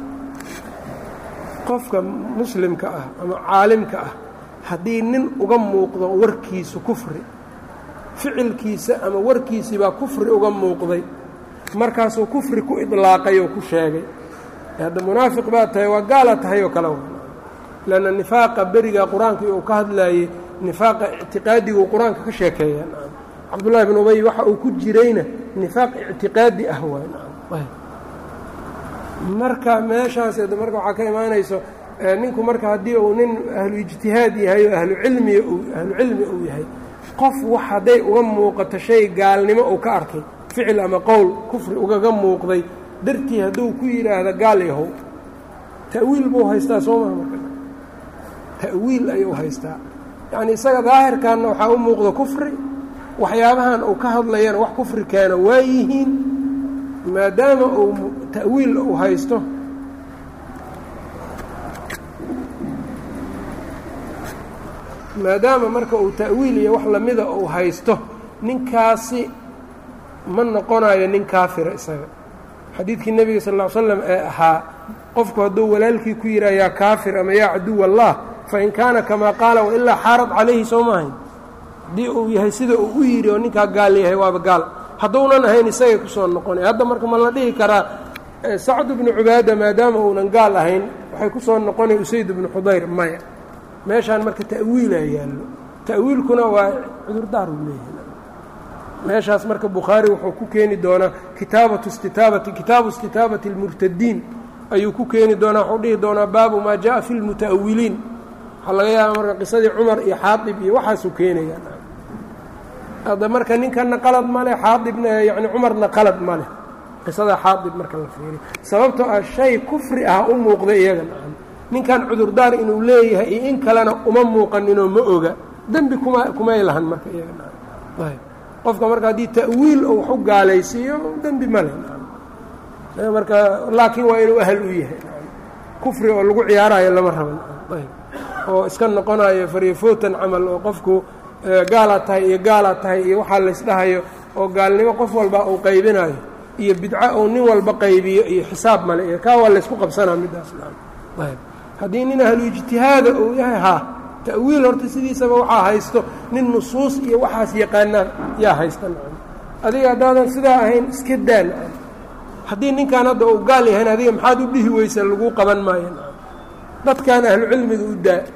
qofka muslimka ah ama caalimka ah haddii nin uga muuqdo warkiisu kufri ficilkiisa ama warkiisii baa kufri uga muuqday markaasuu kufri ku idlaaqay oo ku sheegay hadda munaafiq baa tahay waa gaala tahay oo kale lanna nifaaqa beriga qur-aanka uu ka hadlaayey nifaaqa ictiqaadiguu qur-aanka ka sheekeeyaa cabdullaahi bin ubay waxa uu ku jirayna nifaaq ictiqaadi ah waay marka meeshaas marka waxaa ka imaanayso ninku marka haddii uu nin ahlu ijtihaad yahay oo ahlucilmiga ahlu cilmi uu yahay qof wax hadday uga muuqato shay gaalnimo uu ka arkay ficil ama qowl kufri ugaga muuqday dartii hadduu ku yidhaahda gaal yahow ta'wiil buu haystaa soo maha marka ta'wiil ayuu haystaa yacni isaga daahirkanna waxaa u muuqda kufri waxyaabahan uu ka hadlayana wax kufri keena waa yihiin maadaama uu ta'wiil uu haysto maadaama marka uu ta'wiil iyo wax lamida uu haysto ninkaasi ma noqonayo nin kaafira isaga xadiidkii nebiga sal ll ly slam ee ahaa qofku hadduu walaalkii ku yidhaha yaa kaafir ama yaa caduw allah fain kaana kamaa qaala wailaa xaarad calayhi soo maahayn haddii uu yahay sida uu u yidhi oo ninkaa gaal yahay waaba gaal hadduunan ahayn isagay kusoo noqonay hadda marka ma la dhihi karaa sacd bnu cubaada maadaama uunan gaal ahayn waxay kusoo noqonay usayd bnu xudayr maya meeshaan marka ta'wiilaa yaallo ta'wiilkuna waa cudurdaar uu leeyahay meeshaas marka bukhaari wuxuu ku keeni doonaa kitaabatu istitaabati kitaabu istitaabati اlmurtadiin ayuu ku keeni doonaa wuxuu dhihi doonaa baabu maa jaءa fi اlmuta'awiliin waxaa laga yaaba marka qisadii cumar iyo xaadib iyo waxaasuu keenaya hadda marka ninkana qalad ma leh xaadibna yani cumarna qalad ma leh qisada xaadib marka la fiiriyo sababtoo ah shay kufri ah u muuqda iyaga ninkan cudurdaar inuu leeyahay iyo in kalena uma muuqaninoo ma oga dembi kuma kumay lahan marka iyaga qofka marka haddii ta'wiil uu wax u gaalaysiiyo dembi ma leh marka laakiin waa inuu ahal u yahay kufri oo lagu ciyaarayo lama raban oo iska noqonayo faryafootan camal oo qofku gaalaad tahay iyo gaalaad tahay iyo waxaa laysdhahayo oo gaalnimo qof walba uu qaybinayo iyo bidco uu nin walba qaybiyo iyo xisaab male iyo kaa waa laysku qabsanaa middaas haddii nin ahlu ijtihaada uu yahay haa ta'wiil horta sidiisaba waxaa haysto nin nusuus iyo waxaas yaqaanaan yaa haysta adiga haddaadan sidaa ahayn iska daan haddii ninkan hadda uu gaal yahayn adiga maxaad u dhihi weysa laguu qaban maayo dadkan ahlu cilmiga u daa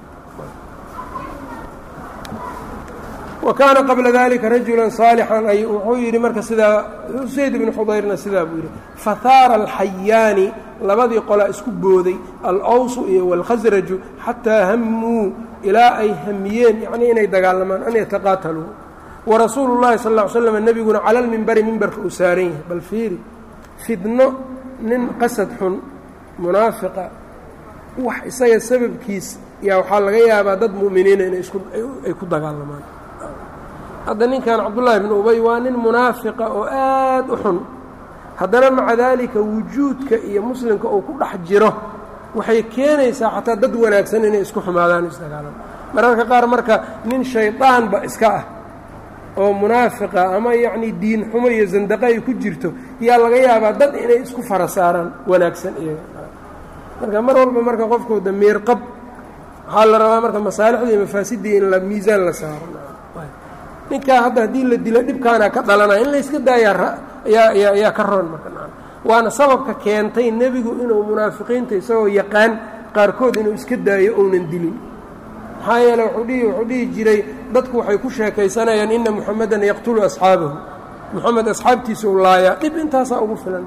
wa kaana qabla dalika rajula saalixan ay wuxuu yidhi marka sidaa usayd ibnu xudayrna sidaa buu yidhi fahaara alxayaani labadii qolaa isku booday alawsu iyo wاlkhasraju xataa hamuu ilaa ay hamiyeen yacnii inay dagaalamaan an yataqaataluu warasuulu llahi sal ll ly slam nebiguna cala lmimbari mimbarka uu saaran yahay bal fiiri fidno nin qasad xun munaafiqa wax isaga sababkiis yaa waxaa laga yaabaa dad mu'miniina inay isku ay ku dagaalamaan hadda ninkan cabdullaahi bnu ubay waa nin munaafiqa oo aad u xun haddana maca daalika wujuudka iyo muslimka uu ku dhex jiro waxay keenaysaa xataa dad wanaagsan inay isku xumaadaan isdagaalaan mararka qaar marka nin shaydaanba iska ah oo munaafiqa ama yacnii diin xumo iyo zandaqo ay ku jirto yaa laga yaabaa dad inay isku fara saaraan wanaagsan iyaga marka mar walba marka qofku damiir qab waxaa la rabaa marka masaalixda iyo mafaasidii in la miisaan la saaro ninkaa hadda haddii la dilo dhibkaana ka dhalanaya in layska daayaa yaa yaa ka roon marka waana sababka keentay nebigu inuu munaafiqiinta isagoo yaqaan qaarkood inuu iska daayo ounan dilin maxaa yeele wuxuu dhihi wuxuu dhihi jiray dadku waxay ku sheekaysanayaan ina muxamedan yaqtulu asxaabahu moxamed asxaabtiisa u laayaa dhib intaasaa ugu filan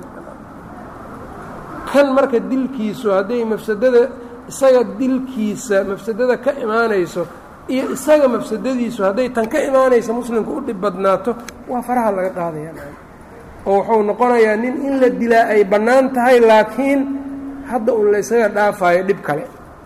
kan marka dilkiisu hadday mafsadada isaga dilkiisa mafsadada ka imaanayso iyo isaga mafsadadiisu hadday tan ka imaanaysa muslimka u dhib badnaato waa faraha laga qaadaya oo wuxuu noqonayaa nin in la dilaa ay bannaan tahay laakiin hadda un la ysaga dhaafayo dhib kale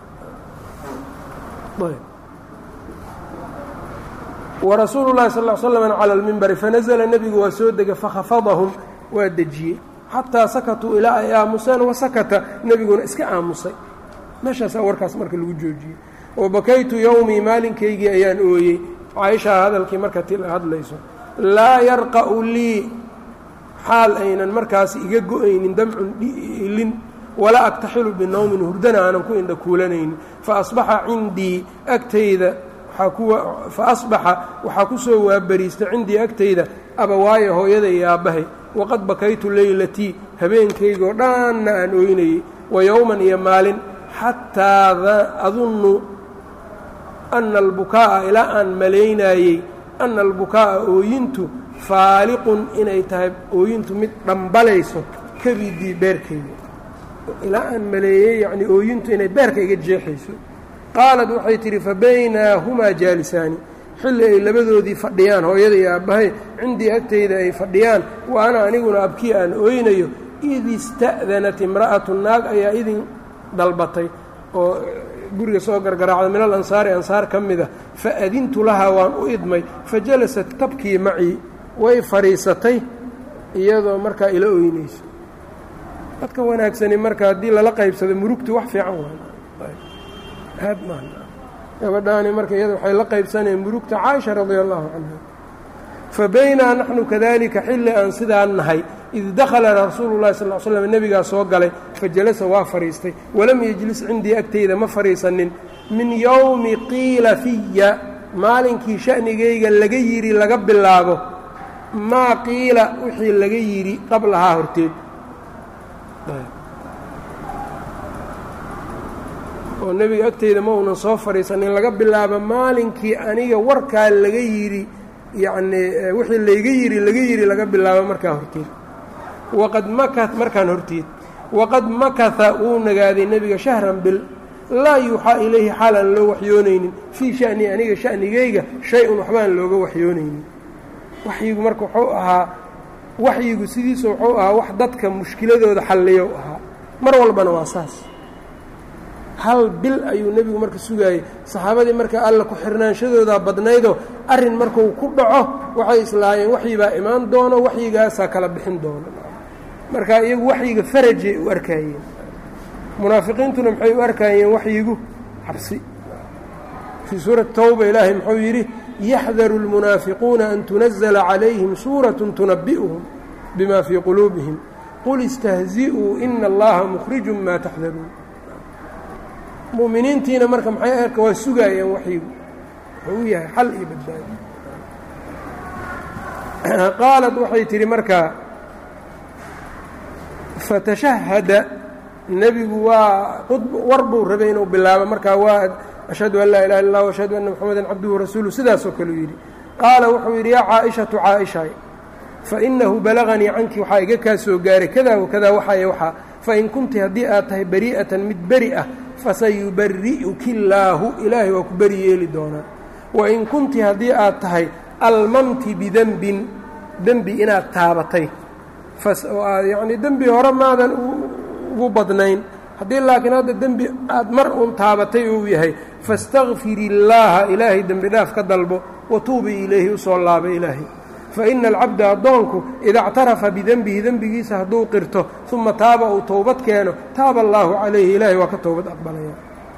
warasuulu llahi sal l slm cala lmimbari fanazla nebigu waa soo degay fakhafadahum waa dejiyey xataa sakatuu ilaa ay aamuseen wasakata nebiguna iska aamusay meeshaasaa warkaas marka lagu joojiyey wabakaytu yowmii maalinkaygii ayaan ooyey caaishaa hadalkii marka ti hadlayso laa yarqa'u lii xaal aynan markaas iga go-aynin damcun ilin walaa aktaxilu binowmin hurdana aanan ku indha kuulanaynin faasbaxa cindii agtayda fa asbaxa waxaa ku soo waabariista cindii agtayda abawaayo hooyada iyo aabbahay waqad bakaytu leylatii habeenkaygoo dhanna aan ooynayey wa yowman iyo maalin xataa adunnu ana albukaa'a ilaa aan malaynaayey ana albukaa'a ooyintu faaliqun inay tahay ooyintu mid dhambalayso kabidii beerkayga ilaa aan maleeyey yacnii ooyintu inay beerka iga jeexayso qaalad waxay tidhi fa baynaahumaa jaalisaani xilli ay labadoodii fadhiyaan hooyada iyo aabbahay cindii agtayda ay fadhiyaan wa ana aniguna abkii aan ooynayo id ista'danat imra'atu naag ayaa idin dalbatay oo guriga soo gargaraacda min al ansaari ansaar ka mida fa adintu lahaa waan u idmay fa jalasat tabkii macii way fadhiisatay iyadoo markaa ila ooynayso dadka wanaagsani marka haddii lala qaybsado murugtu wax fiican waad maa gabadhaani marka iyada waxay la qaybsanayeen murugta caaisha radia allahu canha fa baynaa naxnu kadalika xilli aan sidaa nahay id dakhala rasuulu llahi sal l slam nebigaa soo galay fa jalasa waa fadhiistay walam yejlis cindii agtayda ma fadhiisanin min yowmi qiila fiya maalinkii sha'nigayga laga yidhi laga bilaabo maa qiila wixii laga yidhi qablahaa horteed oo nebiga agteyda ma uunan soo fadhiisanin laga bilaabo maalinkii aniga warkaa laga yidhi yacnii wixii layga yidhi laga yidhi laga bilaabo markaa horteed waqad maka markaan horteed waqad makata wuu nagaaday nebiga shahran bil laa yuuxaa ilayhi xaal aan loo waxyoonaynin fii sha'ni aniga sha'nigayga shay-un waxbaan looga waxyoonaynin waxyigu marka wuxuu ahaa waxyigu sidiisa wuxuu ahaa wax dadka mushkiladooda xalliyow ahaa mar walbana waa saas hal bil ayuu nebigu marka sugaayey saxaabadii marka alla ku xirnaanshadoodaa badnaydoo arrin markuu ku dhaco waxay islaayeen waxyibaa imaan doono waxyigaasaa kala bixin doono marka iyagu waxyiga farajay u arkaayeen munaafiqiintuna maxay u arkaayeen waxyigu cabsi fii suurati towba ilaahay muxuu yidhi yaxdaru اlmunaafiquuna an tunazla calayhim suuraة tunabi'uhum bima fii quluubihim qul istahzi'uu ina allaha mukhrijun maa taxdaruun mu'miniintiina marka maxay arka waa sugaayeen waxyigu wuxuu u yahay xal iyo badbaado qaalad waxay tidhi markaa fatashahada nebigu waa war buu rabay inuu bilaabo markaa waa ashhadu an laa ilaha illa lah ashhadu anna moxameda cabduhu rasuulu sidaasoo kaleu yidhi qaala wuxuu yidhi yaa caaishatu caaishay fainahu balaganii canki waxaa iga kaa soo gaaray kadaa wakadaa waxaay waxaa fain kunti haddii aad tahay bari'atan mid beri ah fasayubari'uki illaahu ilaahay waa ku beri yeeli doonaa wain kunti haddii aad tahay almamti bidembin dembi inaad taabatay oo aad yacnii dembi hore maadan ugu badnayn haddii laakiin hadda dembi aad mar uun taabatay uu yahay faاstakfiri illaaha ilaahay dembi dhaaf ka dalbo watuubi ilayhi usoo laaba ilaahay faina alcabda addoonku ida اctarafa bidenbihi dembigiisa hadduu qirto uma taaba uu towbad keeno taaba allaahu calayhi ilaahay waa ka towbad aqbalaya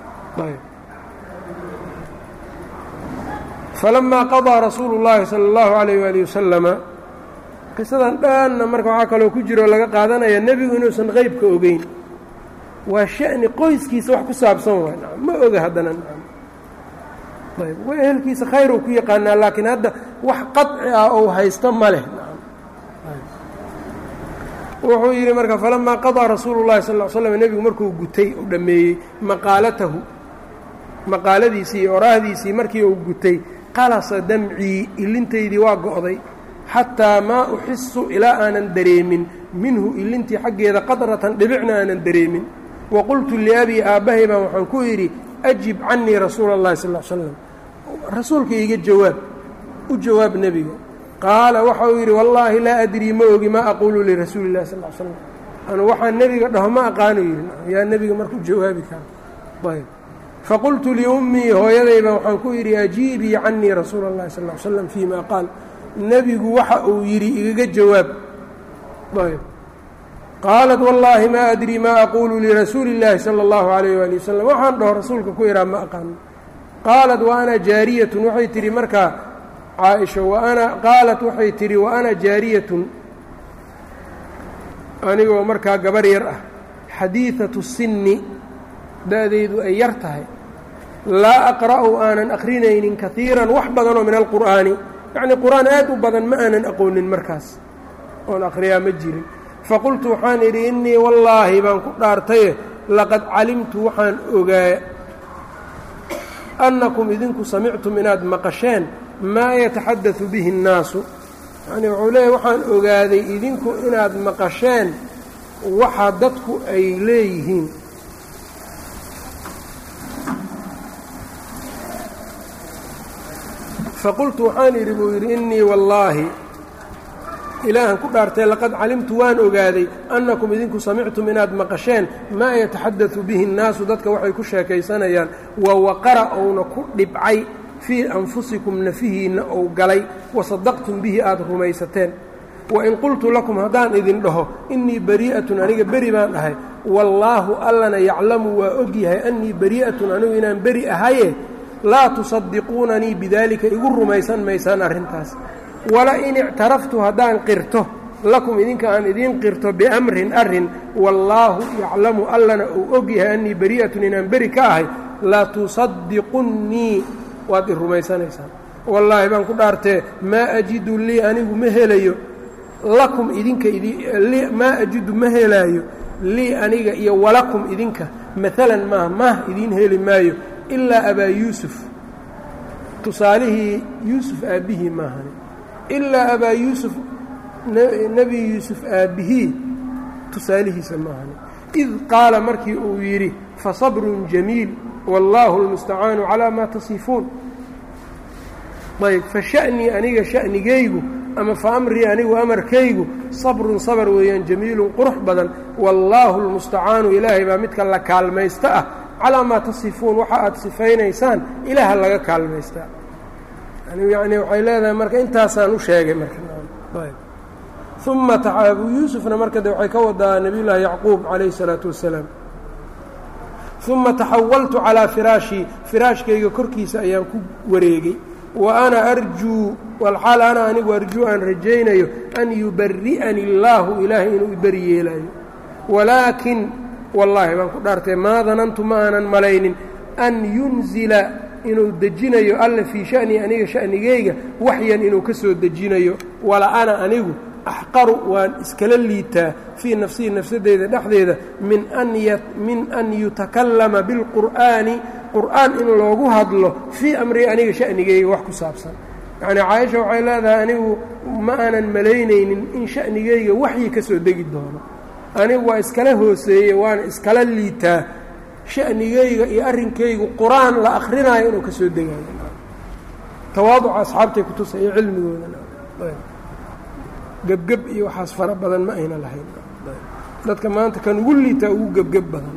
falamaa qaضىa rasuulu اllaahi salى اllahu عalayh wali wasalama qisadan dhanna marka waxaa kaloo ku jiroo laga qaadanaya nebigu inuusan qeybka ogeyn waa sha'ni qoyskiisa wax ku saabsan waay ma oga haddana ayb wa ehelkiisa khayruu ku yaqaanaa laakiin hadda wax qaطci ah ou haysto ma leh wuxuu yidhi marka falamaa qaضىa rasuulu الlahi sal ا l slam nebigu markuu gutay u dhammeeyey maqaalatahu maqaaladiisii iyo oraahdiisii markii uu gutay qalasa damcii ilintaydii waa go'day xataa maa uxisu ilaa aanan dareemin minhu ilintii xaggeeda qadratan dhibicna aanan dareemin wa qultu liabii aabbahay baan waxaan ku idhi ajib canii rasuula اllahi sal l slam rasuulka iiga jawaab u jawaab nebiga qaala waxa uu yidhi wallaahi laa adrii ma ogi maa aquulu lirasuuli اllahi sal l slam anu waxaan nebiga dhaho ma aqaanu yidhi yaa nebiga markuu jawaabi kara ayb faqultu liummii hooyadayba waxaan ku idhi ajiibii canii rasuula اllahi sal l slam fii ma qaal nebigu waxa uu yidhi igaga jawaab ayb qaalat wallaahi maa adrii maa aquulu lirasuuli اllaahi salى اllahu alayh wali wasalam waxaan dhaho rasuulka ku idhaa ma aqaano qaalat wa ana jaariyatun waxay tidhi markaa caaisha waana qaalat waxay tidhi wa ana jaariyatun anigoo markaa gabar yar ah xadiidatu sinni da-daydu ay yar tahay laa aqra'u aanan akrinaynin kaiiran wax badanoo min alqur'aani yacnii qur-aan aad u badan ma aanan aqoonin markaas oon akhriyaa ma jirin faqultu waxaan idhi innii wallaahi baan ku dhaartaye laqad calimtu waxaan ogaa annakum idinku samictum inaad maqasheen maa yataxadadu bihi اnnaasu yacni wuxuu leeyahy waxaan ogaaday idinku inaad maqasheen waxa dadku ay leeyihiin faqultu waxaan idhi buu yidhi innii wallaahi ilaahan ku dhaartay laqad calimtu waan ogaaday annakum idinku samictum inaad maqasheen maa yataxadadu bihi nnaasu dadka waxay ku sheekaysanayaan wa waqara ouna ku dhibcay fii anfusikum nafihiinna ou galay wasadaqtum bihi aada rumaysateen wain qultu lakum haddaan idin dhaho innii barii'atun aniga beri baan ahay wallaahu allana yaclamu waa og yahay annii barii'atun anigu inaan beri ahaye laa tusadiquunanii bidaalika igu rumaysan maysaan arrintaas wala in ictaraftu haddaan qirto lakum idinka aan idiin qirto biamrin arrin wallaahu yaclamu allana uu og yahay annii barii'atun inaan beri ka ahay la tusadiqunnii waad i rumaysanaysaan wallaahi baan ku dhaartee maa ajidu lii anigu ma helayo lakum idinka maa ajidu ma helaayo lii aniga iyo walakum idinka maalan maah maah idiin heli maayo ilaa abaa yuusuf tusaalihii yuusuf aabbihii maahani ilaa abaa yuusuf nebi yuusuf aabbihii tusaalihiisa maahani id qaala markii uu yidhi fasabrun jamiil wallaahu almustacaanu calaa maa tasifuun ayb fa sha'nii aniga sha'nigaygu ama fa amrii anigu amarkaygu sabrun sabar weeyaan jamiilun qurux badan wallaahu almustacaanu ilaahay baa midka la kaalmaysta ah calaa maa tasifuun waxa aad sifaynaysaan ilaaha laga kaalmaystaa yani waxay leedahay marka intaasaan u sheegay markauma abuu yuusufna marka de waxay ka wadaa nabiy llaahi yacquub calayhi salaatu wasalaam uma taxawaltu calaa firaashii firaashkayga korkiisa ayaan ku wareegay wa ana arjuu walxaal ana anigu arjuu aan rajaynayo an yubari'ani illaahu ilaahay inuu iberi yeelaayo walaakin wallaahi baan ku dhaartay maa danantu ma aanan malaynin an yunzila inuu dejinayo alla fii sha'nii aniga sha'nigayga waxyan inuu ka soo dejinayo wala ana anigu axqaru waan iskala liitaa fii nafsihi nafsadeyda dhexdeeda min min an yutakallama bilqur'aani qur'aan in loogu hadlo fii amrii aniga sha'nigayga wax ku saabsan yacnii caaisha waxay leedahay anigu ma aanan malaynaynin in sha'nigayga waxyi ka soo degi doono anigu waa iskala hooseeye waana iskala liitaa sha'nigayga iyo arrinkaygu qur-aan la akrinaayo inuu ka soo degayo tawaaduca asxaabtay kutusa iyo cilmigoodana gebgeb iyo waxaas fara badan ma ayna lahayn dadka maanta kan ugu liitaa ugu gebgeb badan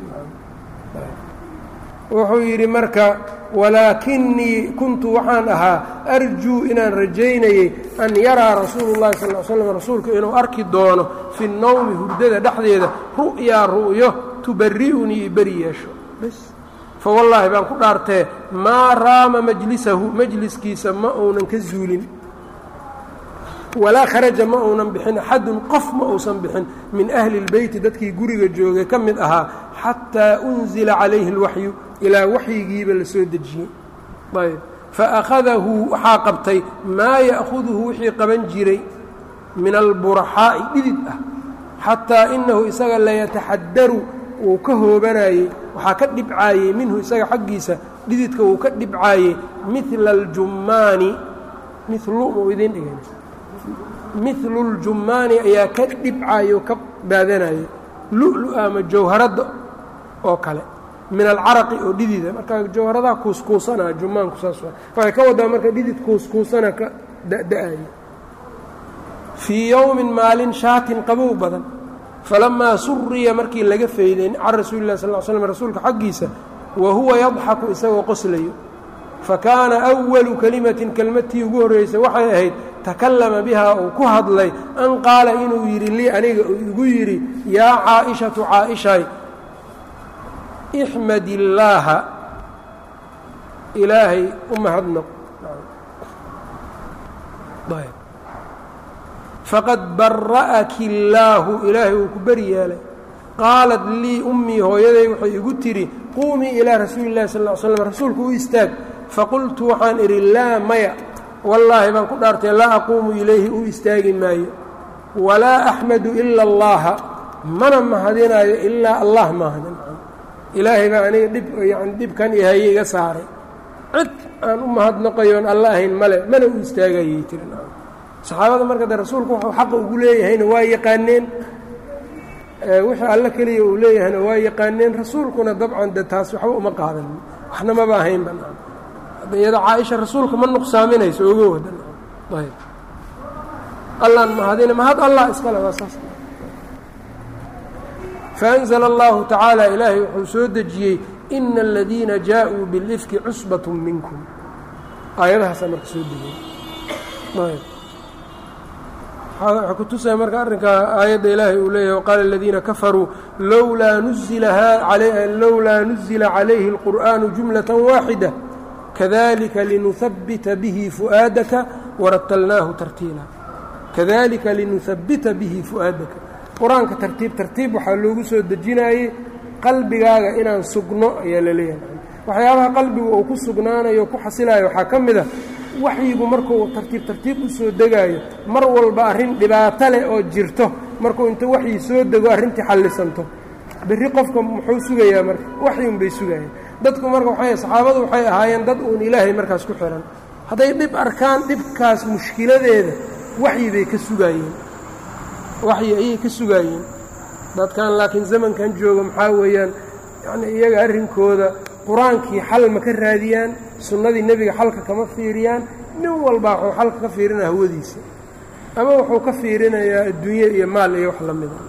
wuxuu yidhi marka walaakinii kuntu waxaan ahaa arjuu inaan rajaynayey an yaraa rasuulu llahi sal l slam rasuulku inuu arki doono fi nowmi hurdada dhexdeeda ru'yaa ru'yo tubari'unii iberi yeesho bs fa wallaahi baan ku dhaartee maa raama majlisahu majliskiisa ma uunan ka zuulin walaa kharaja ma uunan bixin axadun qof ma uusan bixin min ahli اlbeyti dadkii guriga joogay ka mid ahaa xataa unzila calayhi اlwaxyu ilaa waxyigiiba la soo dejiyey ayb faakhadahu waxaa qabtay maa ya'huduhu wixii qaban jiray min alburaxaa'i dhidid ah xataa inahu isaga layataxadaru wuu ka hoobanayey waxaa ka dhibcaayey minhu isaga xaggiisa dhididka wuu ka dhibcaayey mila اljummaani milu mau idiin dhigan milu اljummaani ayaa ka dhibcaayey oo ka baadanayey lu-lu ama jawharadda oo kale min alcaraqi oo dhidida marka jawharadaha kuuskuusana jumaanku saas waxay ka wadaa marka dhidid kuuskuusana ka da-da-ayo fii yowmin maalin shaatin qabow badan falamaa suriya markii laga fayday can rasuuli lah sal slm rasuulka xaggiisa wa huwa yadxaku isagoo qoslayo fakaana أwalu kelimatin kelmadtii ugu horreysay waxay ahayd takallama bihaa uu ku hadlay an qaala inuu yidhi lii aniga uu igu yidhi yaa caaishatu caaishay ixmad illaaha ilaahay u mahadnaq faqad bara'aki illaahu ilaahay uu ku beri yeelay qaalat lii ummii hooyaday waxay igu tidhi quumii ilaa rasuuli اllahi sal ll ly slam rasuulku u istaag faqultu waxaan idhi laa maya wallaahi baan ku dhaartay laa aquumu ilayhi u istaagi maayo walaa axmadu ila allaha mana mahadinaayo ilaa allah mahadin ilaahay baa aniga dhib yani dhibkan ihaye iga saaray cid aan u mahadnaqayoon alla ahayn male mana u istaagayay tiri saxaabada marka de rasuulku wuxuu xaqa ugu leeyahayna waa yaqaaneen wixii alle keliya uu leeyahayna waa yaqaaneen rasuulkuna dabcan de taas waxba uma qaadan waxna maba ahaynba hadda iyada caaisha rasuulka ma nuqsaaminayso ogo wadan ayb allaan mahadina mahad allah iskale waa saas faأnzla اllahu tacaala ilaahay wuxuu soo dejiyey ina aladiina jaaءuu biاlifki cusbaة minkum aayadahaasaa marka soo degay ayb waxaa ku tusaya marka arrinkaa aayadda ilaahay uu leeyahay waqaala aladiina kafaruu lowlaa nulowlaa nuzila calayhi اlqur'aanu jumlaة waaxida kadalika linuhabbita bihi fu'aadaka waratalnaahu tartiila kadalika linuhabbita bihi fu'aadaka qur-aanka tartiib tartiib waxaa loogu soo dejinayey qalbigaaga inaan sugno ayaa la leeyahay waxyaabaha qalbigu uu ku sugnaanayo o ku xasilayo waxaa ka mid a waxyigu markuu tartiib tartiib u soo degaayo mar walba arrin dhibaato leh oo jirto markuu inta waxyi soo dego arrintii xallisanto berri qofka muxuu sugayaa marka waxyun bay sugayaan dadku marka waxay saxaabadu waxay ahaayeen dad uun ilaahay markaas ku xihan hadday dhib arkaan dhibkaas mushkiladeeda waxyi bay ka sugaayeen waxyi ayay ka sugaayeen dadkan laakiin zamankan jooga maxaa weeyaan yacnii iyaga arrinkooda qur-aankii xal ma ka raadiyaan sunnadii nebiga xalka kama fiiriyaan nin walbaa wuxuu xalka ka fiirinaya hawadiisa ama wuxuu ka fiirinayaa adduunye iyo maal iyo wax la mida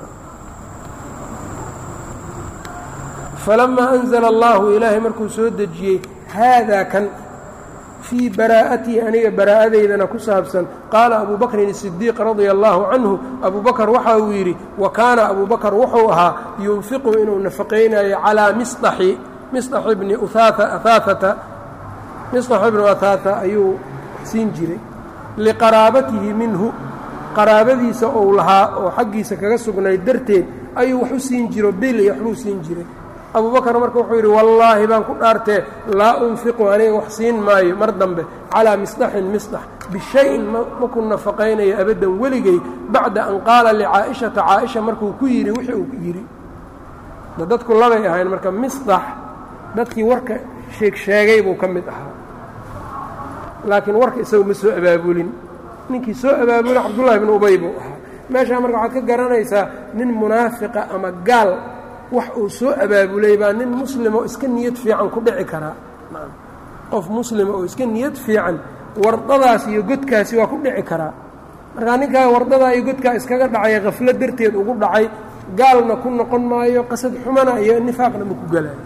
falamaa anzala allahu ilaahay markuu soo dejiyey haadaa kan fii baraa'atii aniga baraa'adaydana ku saabsan qaala abuu bakrin الsidiiq radia allahu canhu abuu bakar waxa uu yidhi wa kaana abuu bakar wuxuu ahaa yunfiqu inuu nafaqaynayo calaa misطaxi misطax ibni aaaata misطax ibnu ahaata ayuu siin jiray liqaraabatihi minhu qaraabadiisa ou lahaa oo xaggiisa kaga sugnayd darteed ayuu wax u siin jiro bil iyo waxbuu siin jiray abuu bakar marka wuxuu yidhi wallaahi baan ku dhaartee laa unfiqu aniga wax siin maayo mar dambe calaa misdaxin misdax bishayin maku nafaqaynayo abaddan weligay bacda an qaala licaa'ishata caaisha markuu ku yidhi wixii uu yidhi dadku labay ahayn marka misdax dadkii warka sheeg sheegay buu ka mid ahaa laakiin warka isagu ma soo abaabulin ninkii soo abaabulin cabdullahi bnu ubay buu ahaa meeshaa marka waxaad ka garanaysaa nin munaafiqa ama gaal wax uu soo abaabulay baa nin muslimo iska niyad fiican ku dhici karaa qof muslima oo iska niyad fiican wardadaas iyo godkaasi waa ku dhici karaa markaa ninkaa wardadaa iyo godkaa iskaga dhacay khaflo darteed ugu dhacay gaalna ku noqon maayo qasad xumana iyo nifaaqna ma ku gelayo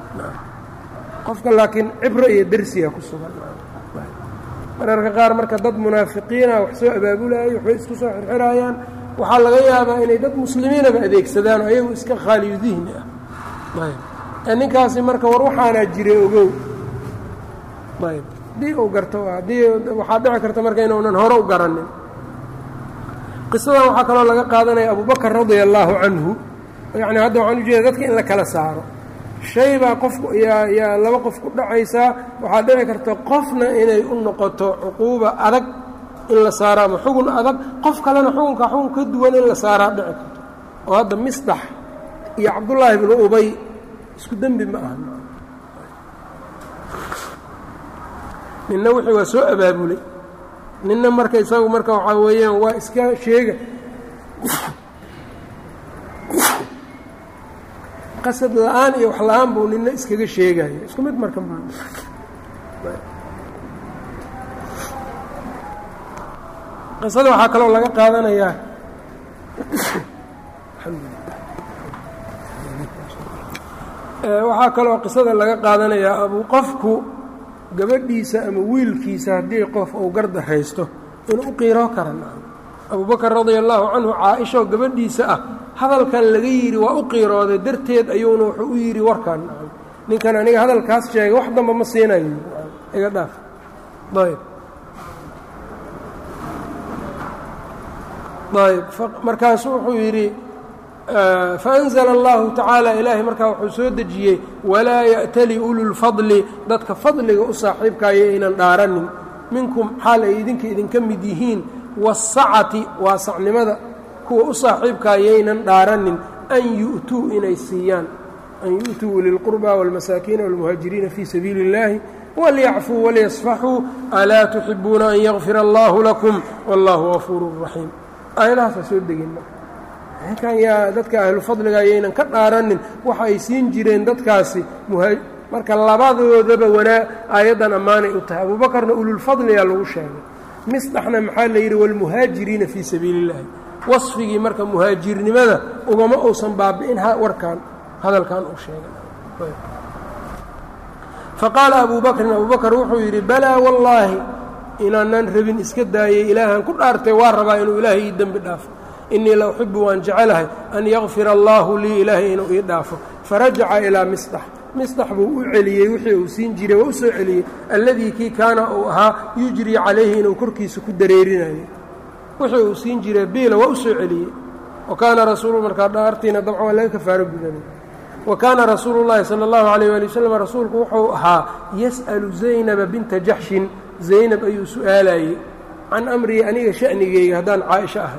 qofka laakiin cibro iyo dersiga ku sugan mararka qaar marka dad munaafiqiina wax soo abaabulaayo waxbay isku soo xirxiraayaan waxaa laga yaabaa inay dad muslimiinaba adeegsadaan oo ayagu iska khaaliyu dihni ah ayb ee ninkaasi marka war waxaanaa jiray ogow ayb haddii uu garto haddii waxaa dhici karta marka inuunan hore u garanin qisadan waxaa kaloo laga qaadanaya abubakar radia allaahu canhu yacni hadda waxaan ujeeda dadka in la kala saaro shay baa qofku yaa yaa laba qof ku dhacaysaa waxaa dhici karta qofna inay u noqoto cuquuba adag in la saaro ama xugun adag qof kalena xugunka xugun ka duwan in la saaraa dhici karto oo hadda misdax iyo cabdullaahi bnu ubay isku dembi ma aha ninna wixii waa soo abaabulay ninna marka isagu marka waxaa weeyaan waa iska sheega qasad la-aan iyo wax la-aan buu nina iskaga sheegayo isku mid marka ma qisada waxaa kaloo laga qaadanayaa waxaa kaloo qisada laga qaadanayaa abu qofku gabadhiisa ama wiilkiisa haddii qof uu garda haysto inuu u qiiroo karan abubakar radia allaahu canhu caa-ishaoo gabadhiisa ah hadalkan laga yidhi waa u qiirooday darteed ayuuna wuxuu u yidhi warkan ninkan aniga hadalkaas sheegay wax damba ma siinayo iga dhaaf ayb ayb markaasu wuxuu yidhi faأnzla اllahu tacaala ilaahay markaa wuxuu soo dejiyey walaa ya'tali ululfadli dadka fadliga u saaxiibkaayo aynan dhaaranin minkum xaal ay idinka idinka mid yihiin waasacati waasacnimada kuwa u saaxiibkaayaynan dhaaranin an yu'tuu inay siiyaan an yu'tuu lilqurba wاlmasaakiina wاlmuhaajiriina fii sabiili اllahi walyacfuu walyasfaxuu alaa tuxibuuna an yakfira allaahu lakum wallaahu gafuuru raxiim aayadahaasaa soo degin ninkan yaa dadka ahlu fadliga ayaynan ka dhaaranin waxa ay siin jireen dadkaasi marka labadoodaba wanaa aayaddan ammaanay u tahay abuubakarna ululfadliyaa lagu sheegay misdaxna maxaa la yidhi waalmuhaajiriina fii sabiili اllahi wasfigii marka muhaajirnimada ugama uusan baabi'in warkan hadalkan uu sheegay faqaala abu bakrin abu bakr wuxuu yidhi balaa wallaahi inaanan rabin iska daayay ilaahan ku dhaartay waa rabaa inuu ilaahay ii dembi dhaafo innii la uxibu waan jecelahay an yakfira allaahu lii ilaahay inuu ii dhaafo farajaca ilaa misdax misdax buu u celiyey wixii uu siin jiray waa u soo celiyey alladii kii kaana uu ahaa yujrii calayhi inuu korkiisa ku dareerinayo wixii uu siin jiray biila waa u soo celiyey wa kaana rasuulu markaa dhaartiina dabcan waa laga kafaaro gudanay wa kaana rasuulu llaahi sala allahu calayh waali wasalam rasuulku wuxuu ahaa yas'alu zaynaba binta jaxshin zaynab ayuu su'aalayey can amrii aniga sha'nigeyga haddaan caaisho ahay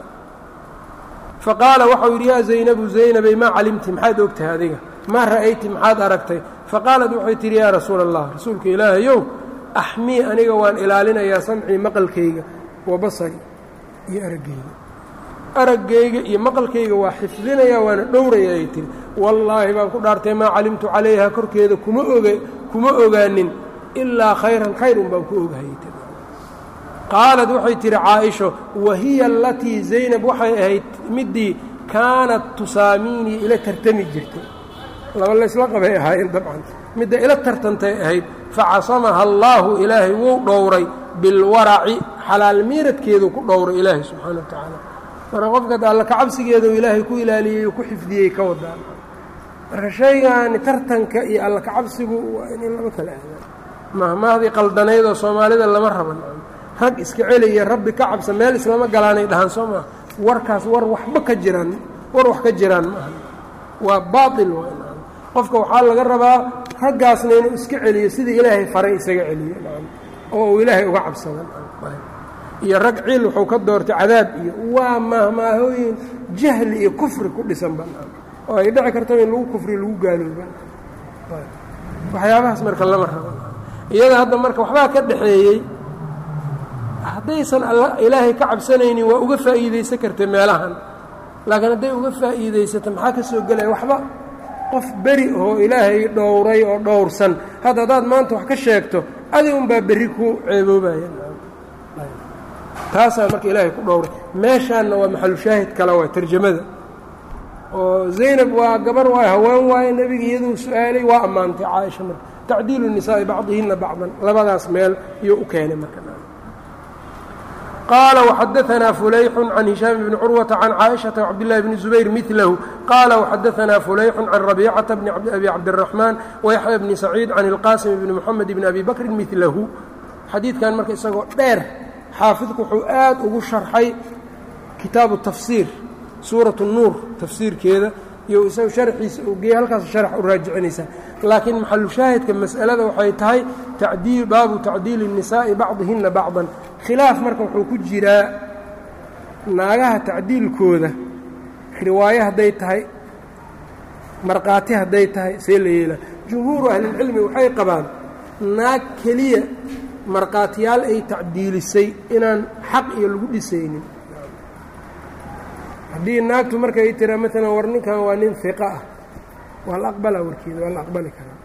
faqaala waxau yidhi yaa zaynabu zaynabay maa calimti maxaad og tahay adiga maa ra'ayti maxaad aragtay faqaalad waxay tidhi yaa rasuula allah rasuulka ilaahayow axmii aniga waan ilaalinayaa samcii maqalkayga wa basari iyo araggeyga araggayga iyo maqalkayga waa xifdinayaa waana dhowraya ay tihi wallaahi baan ku dhaartay maa calimtu calayha korkeeda kuma oga kuma ogaanin ilaa khayran khayr un baan ku ogahayay tii qaalad waxay tidhi caaisho wahiya alatii zaynab waxay ahayd middii kaanat tusaamiinii ila tartami jirtay laba laysla qabay ahaayeen dabcan midda ila tartantay ahayd facasamaha allaahu ilaahay wuu dhowray bilwaraci xalaal miiradkeeduu ku dhowray ilaahay subxaana wa tacaala marka qofka alla kacabsigeedu ilaahay ku ilaaliyey ku xifdiyey ka wadaan marka shaygaani tartanka iyo alla kacabsigu waa inay laba kala aadaan mahmaahdii qaldanayd oo soomaalida lama raban rag iska celiya rabbi ka cabsa meel islama galaanay dhahaan soo maa warkaas war waxba ka jiraan war wax ka jiraan maaha waa baail qofka waxaa laga rabaa raggaasna inuu iska celiyo sidii ilaahay faray isaga celiyo oo uu ilaahay uga cabsada iyo rag ciil wuxuu ka doortay cadaab iyo waa mahmaahooyin jahli iyo kufri ku dhisanba oo ay dhici kartaba in lagu kufri lagu gaalooba waxyaabahaas marka lama rabo iyada hadda marka waxbaa ka dhaxeeyey haddaysan ilaahay ka cabsanaynin waa uga faa'iidaysan karta meelahan laakiin hadday uga faa'iidaysato maxaa ka soo gelaya waxba qof beri oo ilaahay dhowray oo dhowrsan hadda haddaad maanta wax ka sheegto adi unbaa berri ku ceeboobaya taasaa marka ilaahay ku dhowray meeshaanna waa maxalushaahid kale waa tarjamada oo zaynab waa gabar waay haween waaye nebiga iyaduu su-aalay waa ammaantay caaisha marka tacdiilu nisaa'i bacdihinna bacdan labadaas meel iyuu u keenay marka qaala وxadaثna fulayxu can hishaam bni curwaةa can caaئiشhaةa وcabdالlahi bni zubayr miثlahu qaala وxadaثna fulayxu can rabiicaةa bni abi cabdiلرaحmaan وyaحya bni saciid can اlqasim bni mxamed bni abi bakri miثlahu xadiidkan marka isagoo dheer xaafidku wuxuu aad ugu sharxay kitaabu tafsiir suuraة الnuur tafsiirkeeda iyo isaga sharxiisa uu geeyey halkaas sharx u raajicinaysaa laakiin maxalu shaahidka mas'alada waxay tahay tacdiil baabu tacdiili الnisaa'i bacdihina bacdan khilaaf marka wuxuu ku jiraa naagaha tacdiilkooda riwaayo hadday tahay markhaati hadday tahay see la yeelaa jumhuuru ahlilcilmi waxay qabaan naag keliya markhaatiyaal ay tacdiilisay inaan xaq iyo lagu dhisaynin haddii naagtu marka ay tiraa maalan war ninkan waa nin hiqa ah waa la aqbalaa warkeeda waa la aqbali karaa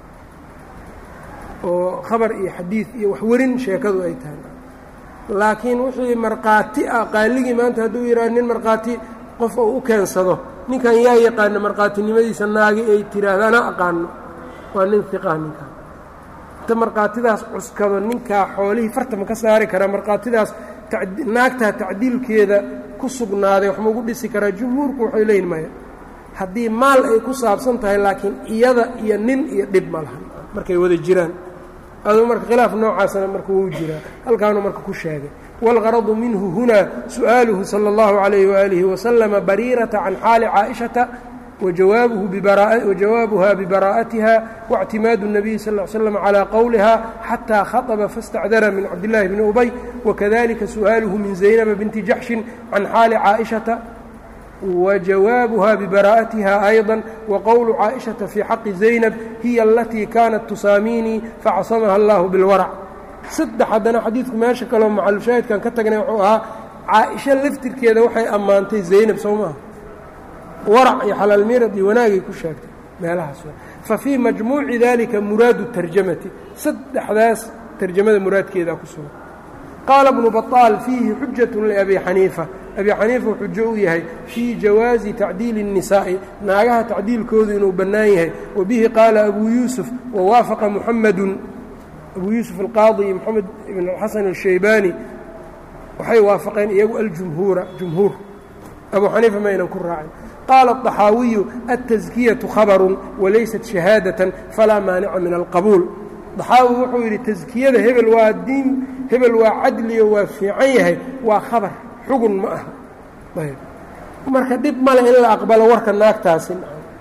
oo khabar iyo xadiid iyo waxwerin sheekadu ay tahay laakiin wixii markhaati ah qaaligii maanta hadduu yidhaha nin markhaati qof uu u keensado ninkan yaa yaqaano markhaatinimadiisa naagi ay tiraahdo ana aqaano waa nin hiqah ninkan inta markhaatidaas cuskado ninkaa xoolihii fartama ka saari karaa markhaatidaas naagtaa tacdiilkeeda ku sugnaaday wax maugu dhisi karaa jumhuurku waxay leeyihin maya haddii maal ay ku saabsan tahay laakiin iyada iyo nin iyo dhib ma lahan markay wada jiraan aduu marka khilaaf noocaasna marka wuu jiraa halkaanuu marka ku sheegay wاlgaradu minhu hunaa su'aaluhu salى اllahu عalayh waalihi waslama bariirata can xaali caaئiشhata wajawaabuha bibaraa'atiha واctimaadu الnabiy sal ا ly slam calى qowliha xataa khaطba faاstacdara min cabdالlahi bni ubay wakadalika su'aaluhu min zaynaba binti jaxshin can xaali caaئiشhata wajawaabuha bibaraa'atiha ayضا waqowlu caaئiشhaةa fii xaqi zaynab hiya alatii kaanat tusaamiinii facasamaha اllahu biاlwarac saddex haddana xadiidku meesha kaleo macalushaahidkan ka tagnay wuxuu ahaa caaisho laftirkeeda waxay ammaantay zaynab soo maaha warac iyo xalaalmirad iyo wanaagay ku sheegtay meelahaas fa fii majmuuci dalika muraadu tarjamati saddexdaas tarjamada muraadkeedaa ku sugan qaala bnu baطaal fiihi xujat liabi xaniifa abi xaniifa xujo u yahay fii jawaazi tacdiili الnisaa'i naagaha tacdiilkoodu inuu bannaan yahay wa bihi qaala abuu yuusuf wawaafaqa muxamedun abuu yuusuf alqaadi iyo moxamed ibn alxasan alshaybaani waxay waafaqeen iyagu aljumhuura jumhuur abuu xaniifa maynan ku raacin qaala الطaxaawiyu aلtaزkiyaةu khabarun walaysat shahaadaةan falaa maanica min alqabuul daxaawi wuxuu yidhi taskiyada hebel waa diin hebel waa cadliyo waa fiican yahay waa khabar xugun ma aha ayb marka dhib male in la aqbalo warka naagtaasi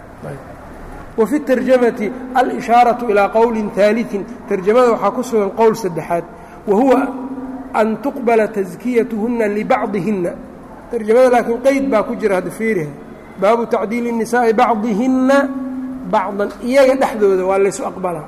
wa fi tarjamati al-ishaaraةu ilaa qowlin ثaaliثin tarjamada waxaa ku sugan qowl saddexaad wa huwa an tuqbala taskiyatuhunna libacdihinna tarjamada laakiin qeyd baa ku jira hadda fiiriha baabu tacdiili الnisaa'i bacdihinna bacdan iyaga dhexdooda waa laysu aqbalaa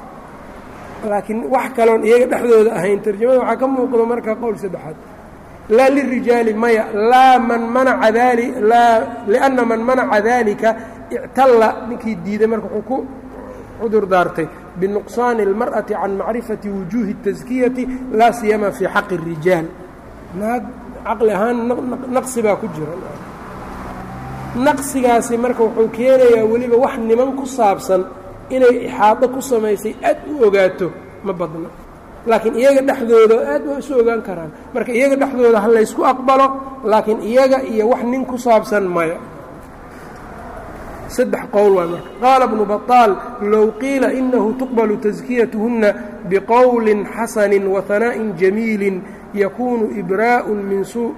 laakiin wax kaloon iyaga dhexdooda ahayn tarjamada waxaa ka muuqdo marka qowl saddexaad laa lirijaali maya laa man manaca dali laa lianna man manaca dalika ictalla ninkii diiday marka wuxuu ku cudur daartay binuqsaani اlmar'ati can macrifati wujuuhi الtaskiyati laa siyama fii xaqi الrijaal naag caqli ahaan naqsi baa ku jira naqsigaasi marka wuxuu keenayaa weliba wax niman ku saabsan inay ixaado ku samaysay aad u ogaato ma badno laakiin iyaga dhexdooda aad waa isu ogaan karaan marka iyaga dhexdooda ha laysku aqbalo laakiin iyaga iyo wax nin ku saabsan maya saddex qowl waa marka qaala bnu baطaal low qiila inahu tuqbalu taskiyatuhunna biqowlin xasani wahanaaءin jamiili yakunu ibraءu min suu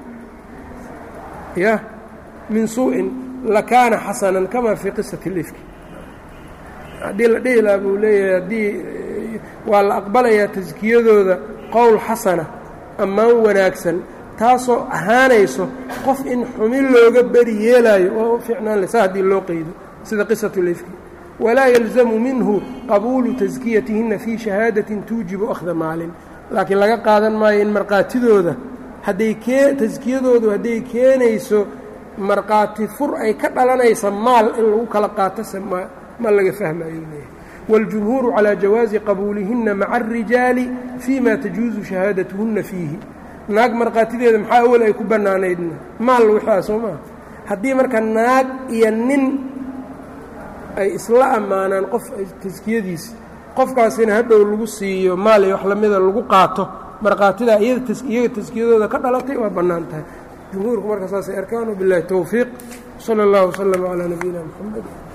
ya min suuءin lakaana xasanan kama fii qisati اlifki haddii la dhihi laha buu leeyahay haddii waa la aqbalayaa taskiyadooda qowl xasana ammaan wanaagsan taasoo ahaanayso qof in xumin looga beri yeelaayo oo u fiicnaan lesa haddii loo qeydo sida qisatu lifki walaa yalzamu minhu qabuulu taskiyatihinna fii shahaadatin tuujibu akhda maalin laakiin laga qaadan maayo in markhaatidooda hadday kee taskiyadoodu hadday keenayso markhaati fur ay ka dhalanaysa maal in lagu kala qaato se ma ma laga fahmayo leeyahay wاljumhuuru calىa jawaazi qabuulihinna maca الrijaali fii ma tajuuzu shahaadatuhunna fiihi naag markhaatideeda maxaa awel ay ku bannaanaydna maal wixaa soo maa haddii marka naag iyo nin ay isla ammaanaan qof taskiyadiisa qofkaasina hadhow lagu siiyo maal iyo wax lamida lagu qaato markhaatidaa iyaga taskiyadooda ka dhalatay waa bannaan tahay jumhuurku marka saasay arkaan biاllahi towfiiq salى اllah wslm calىa nabiyina mxamed